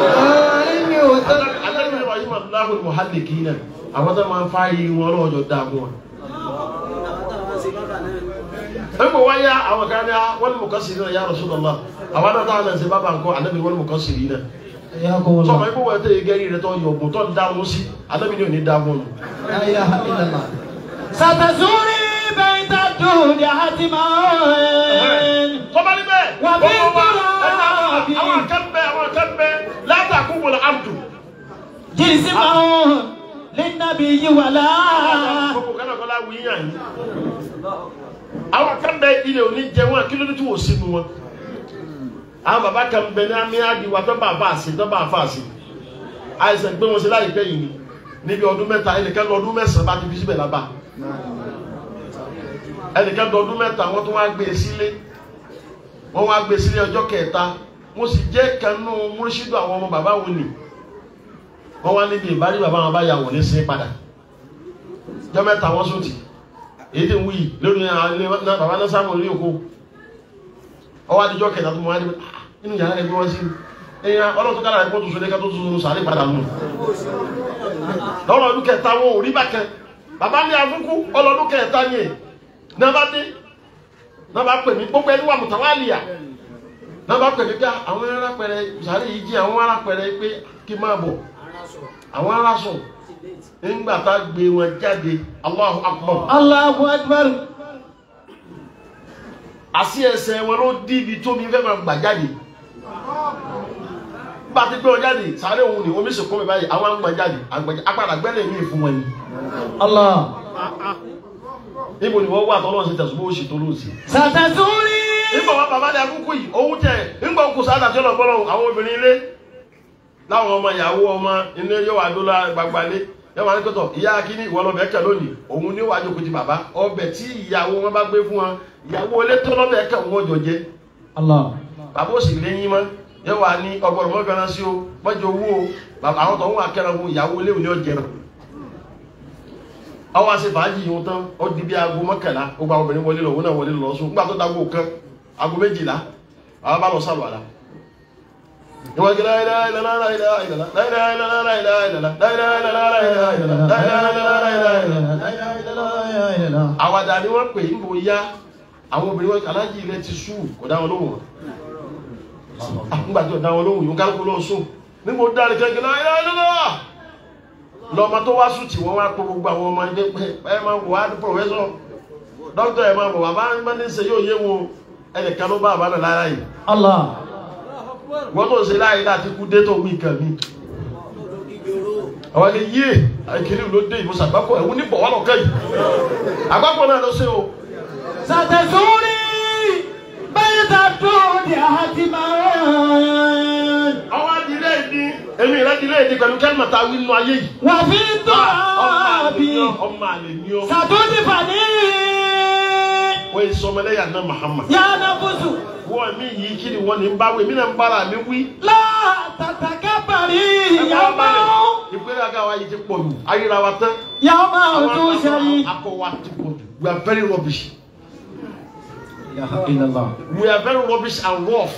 anabi yìí wà yìí wà láhùn muhalli kì í nà àwọn tó máa ń fa yìí wọn lọ́wọ́ dá mú wọn. ẹ kò wáyà àwọn kan ní wọn mú kọ́sì náà ya Rasulullah àwọn náà táwọn náà ṣe bábà ńkọ anabi wọn mú kọ́sì yìí náà حياكم sọmọ الله ikú wọn tẹ gẹ́rì rẹ tó yọ ọ̀gbọ̀n tó ń dá mú sí anabi ni ò ní dá mú nù. لا إله إلا الله ستزوري الدود حتما tọ́ba níbẹ̀ Wà bí gbogbo wa kúrò ẹ̀ka bí. àwọn kan bẹ àwọn kan bẹ látàkùn wọlé àdùn. جسما للنبي ولا gbogbo kan náà kọ́ la wí yàn yín. àwọn kan bẹ ilé òní jẹ wọn kí ló dé tí wò sínú wọn. àwọn bàbá kan bẹ ní àmì àdìwà tó bá a fà sí tó bá a fà sí. àìsàn gbé wọn sí láyìípẹ́ yìí ni níbi ọdún mẹ́ta ẹnìkan lọ ọdún mẹ́sàn-án bá ti fi síbẹ̀ lábà. ẹnìkan lọ ọdún mẹ́ta wọ́n tún wá gbé e sílé wọ́n wá gbé e sílé ọjọ́ kẹta mo sì jẹ́ kanú múrísídù àwọn ọmọ bàbá wọn ni wọ́n wá níbi ìbárí bàbá wọn bá yà wọ́n ní sí padà jọ mẹ́ta wọ́n sòtì èyí tí ń wí lórí ilé bàbá náà sáwọn orí òkú ọwọ́ adijọ́ kẹta tó mọ́ wá ní inú yàrá ẹgbẹ́ wọn sí ẹ̀yìn ọlọ́tún kára ẹ̀kọ́ tó so lẹ́ka tó tún sàárè padà nù lọ́rọ̀ ọdún kẹta wọn ò rí bákan bàbá ní afúnkú ọlọ́dún kẹta ni ẹ̀ náà bá dé náà bá pè mí gbogbo ẹni wà mùtàwálìyà náà bá pè mí pé àwọn arápẹrẹ sàárè yìí jí àwọn arápẹrẹ pé kí n máa bọ̀ àwọn aráṣọ nígbà tá a gbé wọn jáde Allahu Akbar الله أكبر àti ẹsẹ̀ wọn ló dí ibi tó mi fẹ́ máa gbà jáde bá a ti gbé wọn jáde sàárè òun ni omi sì kún mi báyìí àwọn àgbà jáde àgbàjá apàdà gbẹ́lẹ̀ mi fún wọn ni الله níbo ni wọ́n wà tọ́lọ́ sí tẹ̀sùn bó ṣe tó lóòsì. ستزوري nígbà wọn bàbá dẹ akúkú yìí òun tẹ nígbà òkú sáà tàbí ọlọgbọlọ àwọn obìnrin ilé láwọn ọmọ ìyàwó ọmọ ilé yóò wá dó la gbagbalé yóò wá ní kótó ìyá akíní ìwọ lọbẹ kẹ lónìí òun ní wàá jókòó ti bàbá ọbẹ̀ tí ìyàwó wọn bá gbé fún wọn ìyàwó ilé tó lọbẹ kẹ wọn jọ jẹ الله bàbá òsì lẹ́yìn mọ́ yóò wá ní ọgbọ̀n mọ́ fẹ́ràn sí o mọ́jọ owó o bàbá àwọn tó ń wà kẹ́ran fún ìyàwó ilé òní ọ̀jẹ̀ náà ọwọ́ àti fàájì yìí tán ó di bí aago mọ́kànlá ó gba obìnrin wọlé lọ òun náà wọlé lọ sùn nígbà tó dágbó kan aago méjìlá àwọn bá lọ sálọ àlá ìwọ́n kí láyé láyé láyé láyé láyé láyé láyé láyé láyé láyé láyé láyé àwàdà ni wọ́n pè é níbo yá àwọn obìnrin wọn alájí ilẹ̀ ti sú kò dá wọn lóhùn wọn nígbà tí ò dá wọn lóhùn yóò kálukú lọ sùn níbo dáre kẹ́kẹ́ láyé láyé láyé lọ́mọ tó wá sùn tí wọ́n wá pọ̀ gbogbo àwọn ọmọ ẹgbẹ́ pé ẹ máa wò á pọ̀fẹ́sọ̀ dókítà ẹ máa bọ̀ bàbá bá ní ṣe yóò yé wọn ẹnìkan ló bá àbánà lára yìí الله wọ́n tó ń ṣe láàyè láti kú dé tó wí nǹkan mi. àwọn ẹni yé àìkiri ló dé ìbùsùn àgbákò ẹ̀wọ̀n ní bọ̀wọ́ lọ́kẹ́ yìí àgbákò náà ló ṣe o. ستزوري بيت الدود حتما àwọn adìrẹ́ ìdí èmi ìrẹ́dìrẹ́ ìdí pẹ̀lú kẹ́lìmọ̀ tá a wí nínú ayé yìí. وفي ọmọ àlè التراب ni ọ́ ọmọ àlè ni ọ́ ستدفني wọ́n yìí sọmọlẹ́yà náà Muhammad. يا نفس wọ́n mi yìí kí ni wọ́n ní ń bá wí mí náà ń bára mi wí. لا تتكبري يوم ìpínlẹ̀ àga wa yìí ti pọ̀ jù ayíra wa tán. يوم àwọn تشري akọ wa ti pọ̀ jù we are very rubbish لا إله إلا الله we are very rubbish and rough.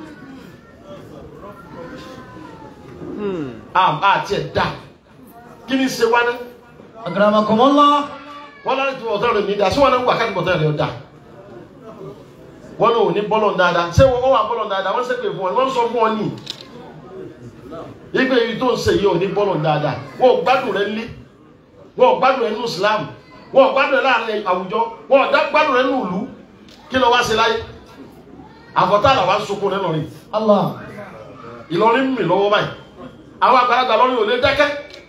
a a tiẹ̀ da kí ni ṣe wá ní. أكرمكم الله wọ́n láti tún ọ̀tọ́ rẹ̀ ní da sí wọn náà ń wà káàdì bọ̀tọ́ rẹ̀ da. wọ́n náà ò ní bọ́lọ̀ dáadáa ṣé wọ́n wà bọ́lọ̀ dáadáa wọ́n ṣépè fún ọ wọ́n sọ fún ọ ní. ìgbé yìí tó ń ṣe yìí ò ní bọ́lọ̀ dáadáa wọ́n ò gbádùn rẹ̀ lé wọ́n ò gbádùn rẹ̀ nínú Islam wọ́n ò gbádùn rẹ̀ láàrin àwùjọ wọ́n ò dá gbádùn rẹ̀ nínú ìlú kí ló wá ṣe láyé àfọ̀tá làwọn sọkún rẹ̀ lọ́rin الله Ìlọrin mi lọ́wọ́ báyìí àwọn àgbàlagbà lọ́rin ò lè dákẹ́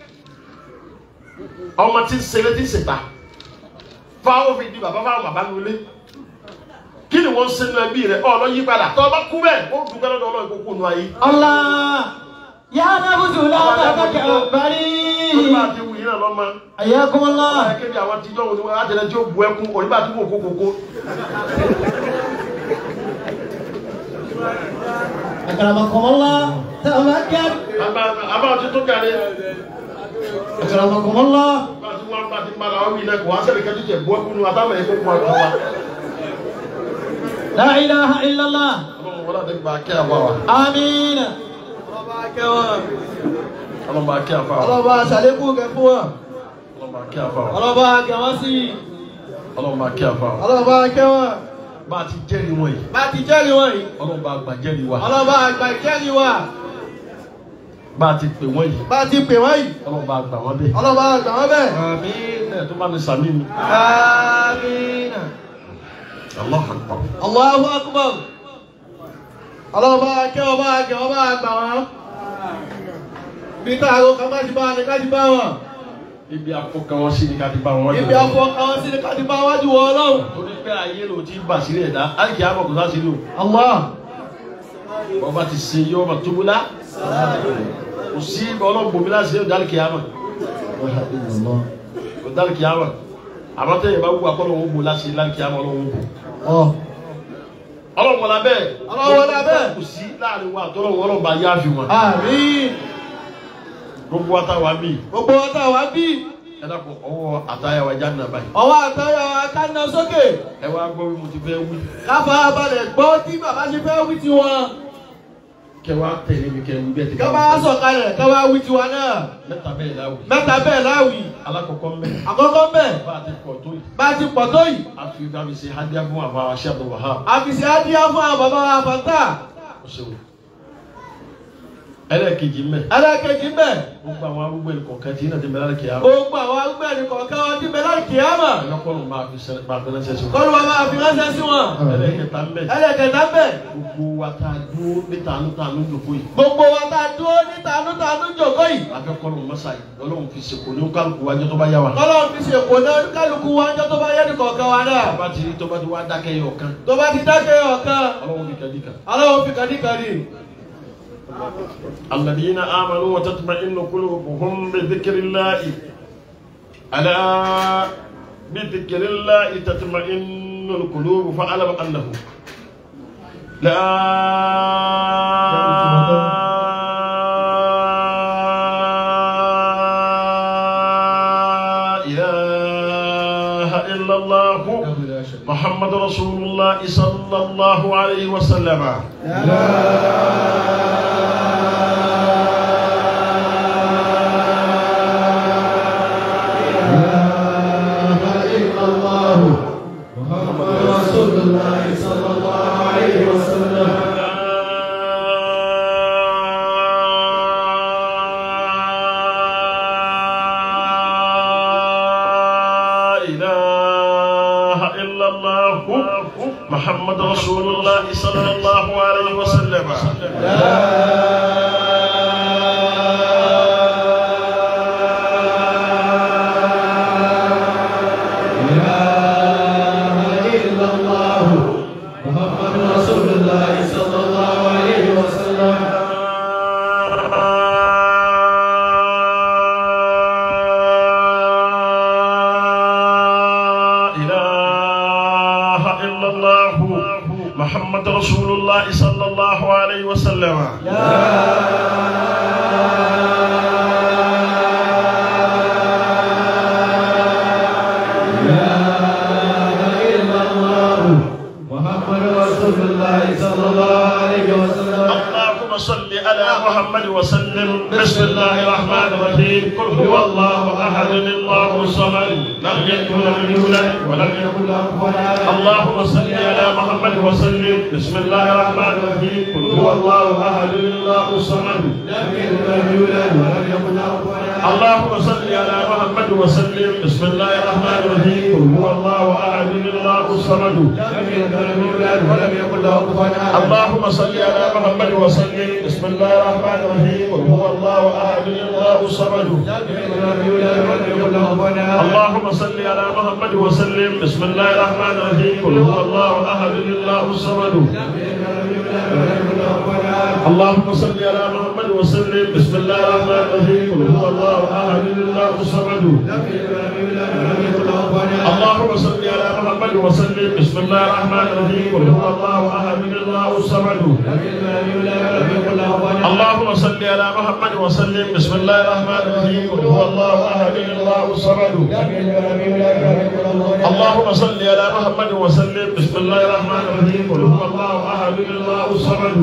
ọmọ tí ń ṣeré tí ń ṣèta fáwọn fi di bàbá fáwọn bàbá nulẹ̀ kí ni wọ́n ń ṣe nínú ẹbí rẹ̀ ọ̀ lọ yí padà tọ́ ọ bá kú bẹ́ẹ̀ ó dùn gbẹ́rẹ́ lọ́wọ́ ìkókó nu ayé. الله يا نفس لا ó ní bá تتكبري a ti wù yín náà lọ́mọ حياكم الله ọ̀rẹ́ kébi àwọn tíjọ́ òní wọn àtẹnẹ́ tí ó bu ẹkún òní bá tún wò kókókó. أكرمكم الله تفكر àbá àti tó kàrí أكرمكم الله bá a ti wọ́n bá a ti ń bára wí náà kò wá sẹ́ni kẹ́tù tẹ̀ bu ẹkún nu àtàwọn ẹ̀kọ́ kún àtọ́ wa. لا إله إلا الله ọlọ́run wọlé àti gbà kí àbá wa. آمين ọlọ́run bá kí àbá wa. ọlọ́ba àṣàlékún kẹ fún wọn ọlọ́run bá kí àbá wa. ọlọ́ba kẹwọn sí ọlọ́run bá kí àbá wa. ọlọ́ba kẹwọn bá a ti jẹ́rìí wọn yìí bá ti jẹ́rìí wọn yìí ọlọ́run bá gbà jẹ́rìí wa. ọlọ́ba àgbà ìkẹ́rìí wa bá a ti pè wọ́n yìí bá ti pè wọ́n yìí ọlọ́run bá gbà wọ́n bẹ́ẹ̀. ọlọ́ba àgbà wọn bẹ́ẹ̀ àmín ẹ̀ tó bá mi sàmì mi. àmín Allahu Akbar. Allahu Akbar. Ọlọ́run bá kẹ́ ọ bá kẹ́ ọ bá gbà wọ́n. Bí táàrọ̀ kan bá ti bá wọn ni ká ti bá wọn. ibi afọkàn wọn sí ni ká ti bá wọn. Ibi afọ àwọn sí ni ká ti bá wájú wọ Ọlọ́run. torí pé ayé ló ti bà sílẹ̀ dá àìkí àmọ̀ kò sá sílẹ̀ o. Allah. wọ́n bá ti ṣe yọ ọmọ tóbi lá. kò sí ọlọ́run bòmí láti ṣe dálì kìámà. kò dálì kìámà. àmọ́ tẹ́yìn bá wù akọ́lọ́ wọn bò láti dálì kìámà ọlọ́run bò. Ọ̀. ọlọ́run wọlé abẹ́. Ọlọ́run wọlé abẹ́. kò sí láàrin wa àtọ́lọ́run ọlọ́run bá yá fi wọn. Àmín. gbogbo wa táwa bí Gbogbo ọ̀tá wa bí. ẹ dàpọ̀ ọwọ́ àtàyàwó ẹja nà báyìí. Ọwọ́ àtọ́yọ̀ akáná sókè. ẹ wá gbọ́ bí mo ti fẹ́ wí. Káfà balẹ̀ gbọ́ tí bàbá ṣe fẹ́ wí tiwọn. kẹ wá tẹ̀lé mi kẹ wí bẹ́ẹ̀ ti Ká bá sọ̀kalẹ̀ ká wá wí tiwa náà. mẹ́ta bẹ́ẹ̀ láwùí. Mẹ́ta bẹ́ẹ̀ láwì. alákọ̀ọ́kọ́ mbẹ́. Àkọ́kọ́ bẹ́ẹ̀. bá a ti pọ̀ tó yìí. Bá a ti pọ̀ tó yìí. a fi ká fi ṣe hadiya fún àfa aṣẹ́ àbọ̀ wàhálà. Àfìsí Adíyá fún àwọn bàbá wa fàtà. o ṣeun. ẹlẹ́ẹ̀kejì mbẹ́. Ẹlẹ́kejì bẹ́ẹ̀. gbogbo àwọn arúgbó ẹni kọ̀ọ̀kan tí iná ti bẹ̀rẹ̀ láti kìá. Gbogbo àwọn arúgbó ẹni kọ̀ọ̀kan wọn ti bẹ láti kìámà. ẹlẹ́kọ̀ọ́nù máa fi sẹ́ni máa fi ránṣẹ́ sí wọn. Kọ́lù wa máa fi ránṣẹ́ sí wọn. ẹlẹ́ẹ̀kẹta mbẹ́. Ẹlẹ́kẹta bẹ́ẹ̀. gbogbo wa ta dúró ní tànú tànú jòkó yìí. Gbogbo wa ta dúró ní tanútanú jòkó yìí. afẹ́kọ́nù mọ́sá yìí ọlọ́run fi ṣe kò ní kálukú wájú tó bá yá wa. Kọ́lọ́run fi ṣe kò náà kálukú wa ńjọ́ tó bá yẹ ní kọ̀ọ̀kan wa náà. tó bá ti rí tó bá ti wá dákẹ́ yọ kan. Tó bá ti dákẹ́ ọ̀kan. ọlọ́run fi kàdí kan. Aláwọ̀ fi kàdíkàdí. الذين آمنوا وتطمئن قلوبهم بذكر الله ألا بذكر الله تطمئن القلوب فاعلم أنه لا إله إلا الله محمد رسول الله صلى الله عليه وسلم لا إله إلا الله محمد رسول الله صلى الله عليه وسلم لا إله إلا الله محمد رسول الله صلى الله عليه وسلم اللهم صل على محمد وسلم بسم الله الرحمن الرحيم قل هو الله احد الله الصمد لم يلد ولم يولد ولم يكن له كفوا احد اللهم صل على محمد وسلم بسم الله الرحمن الرحيم قل هو الله احد الله الصمد لم يلد ولم يولد ولم يكن له كفوا احد اللهم صل على محمد وسلم بسم الله الرحمن الرحيم قل هو الله احد الله الصمد لم يلد ولم يولد ولم يكن له كفوا احد اللهم صل على محمد وسلم بسم الله الرحمن الرحيم قل هو الله احد الله الصمد اللهم صل على محمد وسلم بسم الله الرحمن الرحيم قل هو الله احد الله الصمد اللهم صل على محمد وسلم بسم الله الرحمن الرحيم قل هو الله احد الله الصمد اللهم صل على محمد وسلم بسم الله الرحمن الرحيم قل هو الله احد الله الصمد اللهم صل على محمد وسلم بسم الله الرحمن الرحيم قل هو الله احد الله الصمد اللهم صل على محمد وسلم بسم الله الرحمن الرحيم قل هو الله احد الله الصمد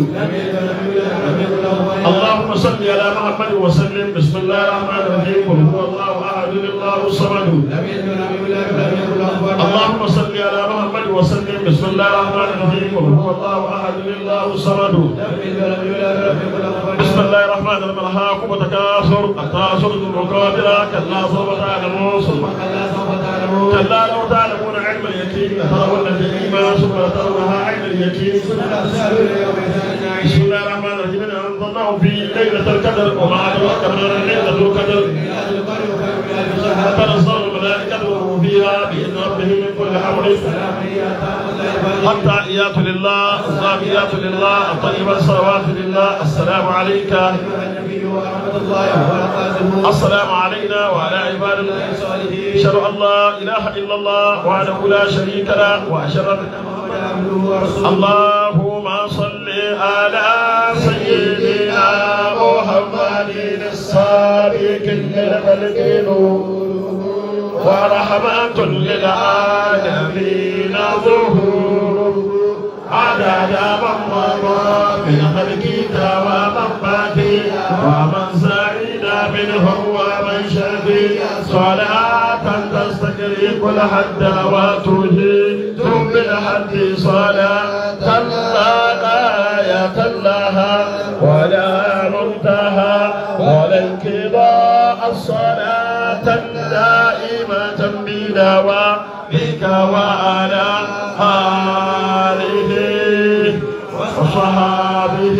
اللهم صل على محمد وسلم بسم الله الرحمن الرحيم قل هو الله احد الله الصمد اللهم صل على محمد وسلم بسم الله الرحمن الرحيم قل هو الله احد الله الصمد بسم الله الرحمن الرحيم الهاكم وتكاثر التاثر المقابلة كلا سوف تعلمون ثم كلا لو تعلمون علم اليقين ترون الجحيم ثم ترونها عين اليقين بسم الله الرحمن الرحيم إنا أنزلناه في ليلة القدر وما أدراك ما ليلة القدر تنزل الملائكة والروح فيها بإذن ربهم من كل أمر التحيات لله الزاكيات لله الطيبات الصلوات لله السلام عليك السلام علينا وعلى عباد الله الصالحين اشهد ان لا اله الا الله وحده لا شريك له واشهد ان اللهم صل على سيدنا محمد السابق للخلق ورحمة للعالمين ظهور عدد من مضى من خلقك ومن بقي ومن سعيد منهم ومن شقي صلاة تستغرق الحد وتجيد بالحد صلاة لا غاية لها ولا منتهى ولا انقضاء الصلاة دائمة بدوامك وعلى آله وصحابه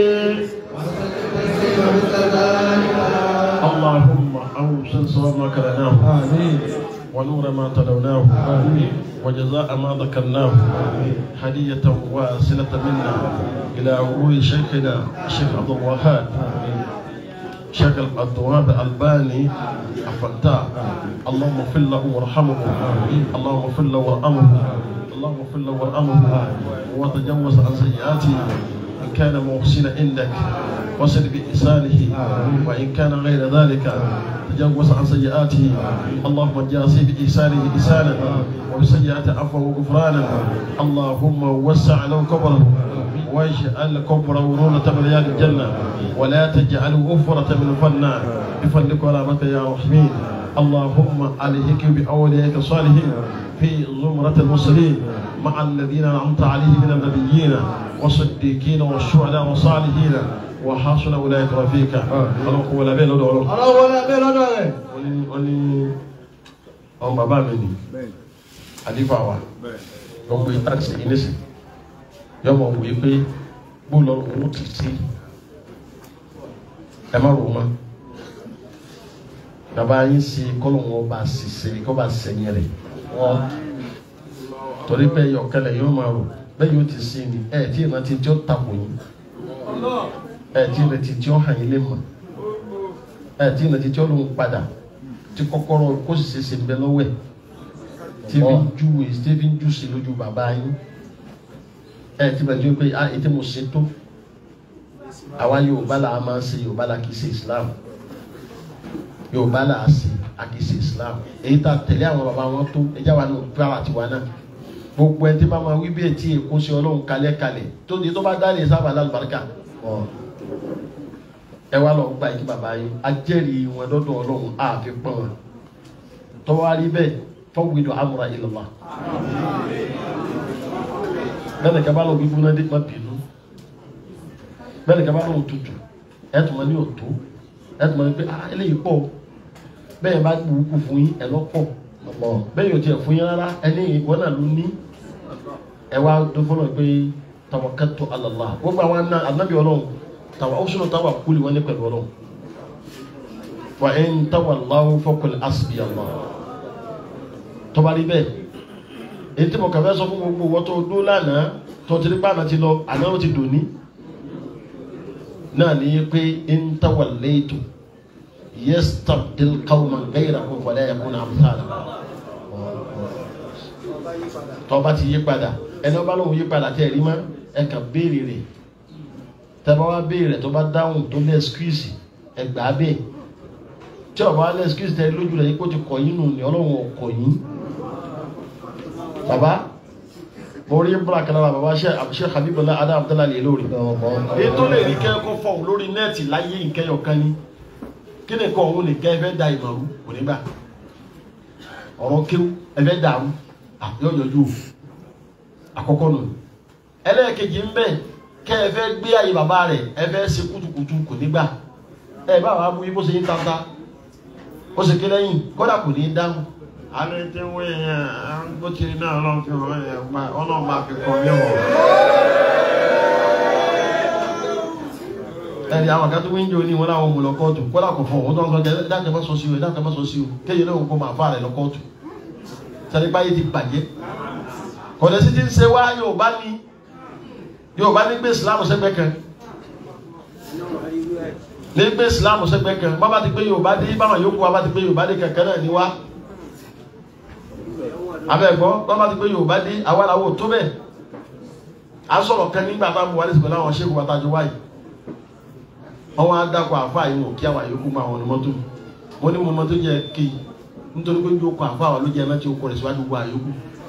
اللهم أوصل صواب ما كرهناه ونور ما تلوناه وجزاء ما ذكرناه هدية واصلة منا إلى عبور شيخنا الشيخ عبد الوهاب شيخ عبد الوهاب الباني أفلتا اللهم اغفر له وارحمه اللهم اغفر له وارحمه اللهم اغفر له وارحمه وتجوز عن سيئاته إن كان محسنا عندك وصل بإحسانه وإن كان غير ذلك تجوز عن سيئاته اللهم جازي بإحسانه إحسانا وبسيئات عفوا وغفرانا اللهم وسع له قبره واجعل قبره رونة من رياض الجنة ولا تجعله غفرة من الفنان بفضلك ورحمتك يا رحمين اللهم عليك بأوليائك الصالحين في زمرة المرسلين مع الذين أنعمت عليهم من النبيين والصديقين والشهداء والصالحين وحسن أولئك رفيقا ọlọ́kùn wọlé abẹ́ lọ́dọ̀ ọlọ́run. ọlọ́run wọlé abẹ́ lọ́dọ̀ rẹ̀. wọ́n ní wọ́n ní ọmọ bàbá mi ni àdìfà wa wọ́n gbé táàsì yìí nísì yọmọ wò yí pé bóòlù ọ̀run ti sí ẹ má rò mọ́ bàbá yín sí kọ́lọ̀ wọn bá sì ṣe kọ́ bá sẹ́yìn rẹ̀ wọ́n torí pé yọkẹlẹ̀ yóò máa rò bẹ́ẹ̀ yóò ti sí ni ẹ̀ tí ìrántí tí ó takò yín ẹ̀ tí ìrántí tí ó hàn yín lé mọ̀ ẹ̀ tí ìrántí tí ó lóun padà tí kọ́kọ́rọ́ kó sì ṣe ṣe ń bẹ lọ́wọ́ ẹ̀ tí fi ń júwe tí fi ń jú sí lójú bàbá yín ẹ̀ tí bàjẹ́ pé ah ètò mo ṣe tó àwa Yorùbá là á máa ń ṣe Yorùbá là kì í ṣe Islam Yorùbá là á ṣe a kì í ṣe Islam èyí tá a tẹ̀lé àwọn bàbá wọn tó ẹjá wa ní òbí àwọn àtiwá náà gbogbo ẹni tí bá máa wí bí etí èkó sí Ọlọ́run kalẹ̀ kalẹ̀ tó di tó bá dá lè sábà lálùbáríkà ẹ wá lọ gba ìkí bàbá yín ajẹ́rìí wọn lọ́dọ̀ Ọlọ́run àfi pọ́n wọn tọ́wárí bẹ́ẹ̀ fọwọ́gbìdọ̀ amúra ìlọ́lá bẹ́ẹ̀ ni kaba lọ gbígbóná dé má bínú bẹ́ẹ̀ ni kaba lọ tutù ẹ̀ tún ma ní òtó ẹ̀ tún ma ní pé ah eléyìí pọ̀ bẹ́ẹ̀ bá gbùgbù fún yín ẹ̀ lọ́pọ̀ bẹ́ẹ̀ yóò tiẹ̀ fún yín rárá ẹni ìwọ náà ló ní ẹ wá dọ́fọ́nà pé tawakkaltu ala Allah gbogbo àwọn anábì ọlọ́run tàwa ó sọ̀rọ̀ tàwa kúlì wọn ní pẹ̀lú ọlọ́run wa in tawallaw faqul hasbi Allah tọ́ba rí bẹ́ẹ̀ èyí tí mo kàn fẹ́ sọ fún gbogbo wọ́n tó dó lánàá tó ti rí pàànà ti lọ àná ó ti dòní náà ní pé in tawallaytu yastabdil qawman ghayrakum wa la yakunu amthalakum tọ́ba ti yí padà ẹni ọba lóun yí padà tẹ́ ẹ̀ rí mọ́ ẹ kàn béèrè rẹ̀ tẹ́bá wá béèrè tó bá dáhùn tó lé ẹskúìsì ẹgbàá bẹ́ẹ̀ tí ọba lé ẹskúìsì tẹ́ lójú rẹ̀ yí kó ti kọ̀ yín nù ní ọlọ́run ọkọ̀ yín baba mo rí búra kan náà baba ṣe Habibullah adá abdallah lè lórí èyí tó lè rí kẹ́kọ̀ọ́ fọ̀hún lórí nẹ́ẹ̀tì láyé nkẹyọ̀ kan ní kí ni kọ́ òun lè kẹ́ ẹ fẹ́ da ìmọ̀rú kò ní gbà ọ̀rọ̀ kéwú ẹ fẹ́ dàrú yóò yọjú o àkọ́kọ́ nù ẹlẹ́ẹ̀kejì ń bẹ kẹ́ ẹ fẹ́ gbé àyè bàbá rẹ̀ ẹ fẹ́ ṣe kùtùkùtù kò ní gbà ẹ bá wàá mú yín bó ṣe yín tata ó ṣe ké lẹ́yìn kódà kò ní dáhùn alẹ́ tí wọ́n yẹn bó ti rí náà ọlọ́run fi hàn yẹn pa ọlọ́run máa fi kọ́ yẹ̀wọ̀. ẹ̀rí àwọn kan tó ń jẹ́ oní wọn láwọn ọmọ lọ kóòtù kódà kò fọ òun tó ń sọ jẹ́ dákẹ́ mọ́ sọ sí o dákẹ́ mọ́ sọ sí o kéye náà kó máa fà rẹ̀ lọ kóòtù sẹ́ni báyé ti bàjẹ́ kọ̀dẹ̀ sí ti ń ṣe wá Yorùbá ní Yorùbá ní gbé Ìsìlámù sẹ́gbẹ́ kan ní gbé Ìsìlámù sẹ́gbẹ́ kan bá bá ti gbé Yorùbá dé báwọn yòókù wa bá ti gbé Yorùbá dé kankan náà ní wá abẹ́gbọ́ bá bá ti gbé Yorùbá dé àwa làwọn ò tó bẹ́ẹ̀ à ń sọ̀rọ̀ kan nígbà bá mu wálé sìgbọ́n láwọn ṣéèkù wa tájú wáyé ọwọ́n adakọ̀ àfa yìí wò kí àwọn yòókù máa wọn ní mọ́tò wọ́n ní mo mọ́tò jẹ́ kí nítorí pé ojú okùn àfa àwọn ló jẹ́ ẹ̀mẹ́tì okùn rẹ̀ síwájú gbogbo àyókù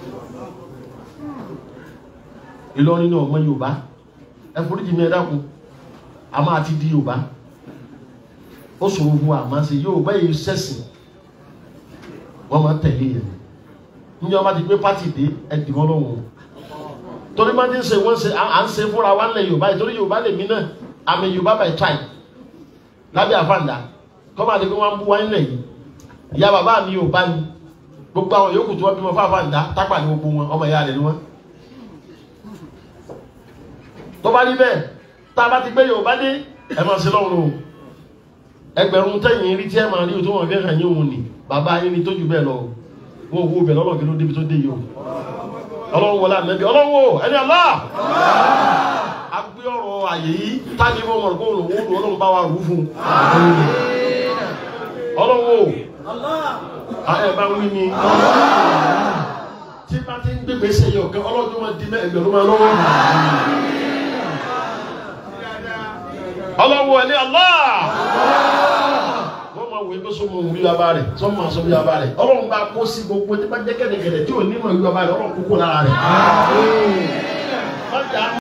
Ìlọrin ní ọmọ Yorùbá ẹ foríjì mi ẹ dákun a máa ti di Yorùbá ó sòrò fún wa àmọ́ ṣe Yorùbá yìí sẹ́sìn wọ́n máa tẹ̀lé yẹn níjọ́ bá ti gbé pátì dé ẹ dì wọ́n lọ́wọ́ torí máa ti ń ṣe wọ́n ṣe à ń ṣe fúnra wa nílẹ̀ Yorùbá yìí torí Yorùbá lèmi náà àmì Yorùbá by tribe lábẹ́ àfàǹdà kọ́ máa di pé wọ́n ń bú wáyé lẹ̀ yìí ìyá bàbá mi Yorùbá ni gbogbo àwọn yòókù tí wọ́n bímọ fún àfàǹdà tápà ní gbogbo wọn ọmọ ìyá rẹ̀ ni wọ́n. tó bá rí bẹ́ẹ̀ tá a bá ti gbé Yorùbá dé ẹ máa ṣe lọ́run o ẹgbẹ̀rún tẹ̀yìn rí tí ẹ máa rí o tó wọn fi hàn yín òun ni bàbá yín ni tó ju bẹ́ẹ̀ lọ wọn ò wo bẹ̀ lọ́nà kí ló débi tó dé yìí o ọlọ́run wọlé àmẹ́bí ọlọ́run o ẹni Allah agbé ọ̀rọ̀ àyè yìí táni fún ọmọ ọ̀rọ̀ òun òun ọlọ́run bá wa rú fún un. ọlọ́run o ẹ bá wí ni tí bá ti ń gbé gbèsè yìí ọ̀gá ọlọ́run máa di ẹgbẹ̀rún máa lọ́wọ́. ọlọ́run ẹni Allah wọ́n máa wọ ẹgbẹ́ sọ́mọ òun rí bàbá rẹ̀ sọ́mọ àṣọ bí bàbá rẹ̀ ọlọ́run bá kó sí gbogbo tí bá jẹ́ kẹ́dẹ̀kẹ́dẹ̀ tí ò ní mọ̀ rí bàbá rẹ̀ ọlọ́run kókó lára rẹ̀.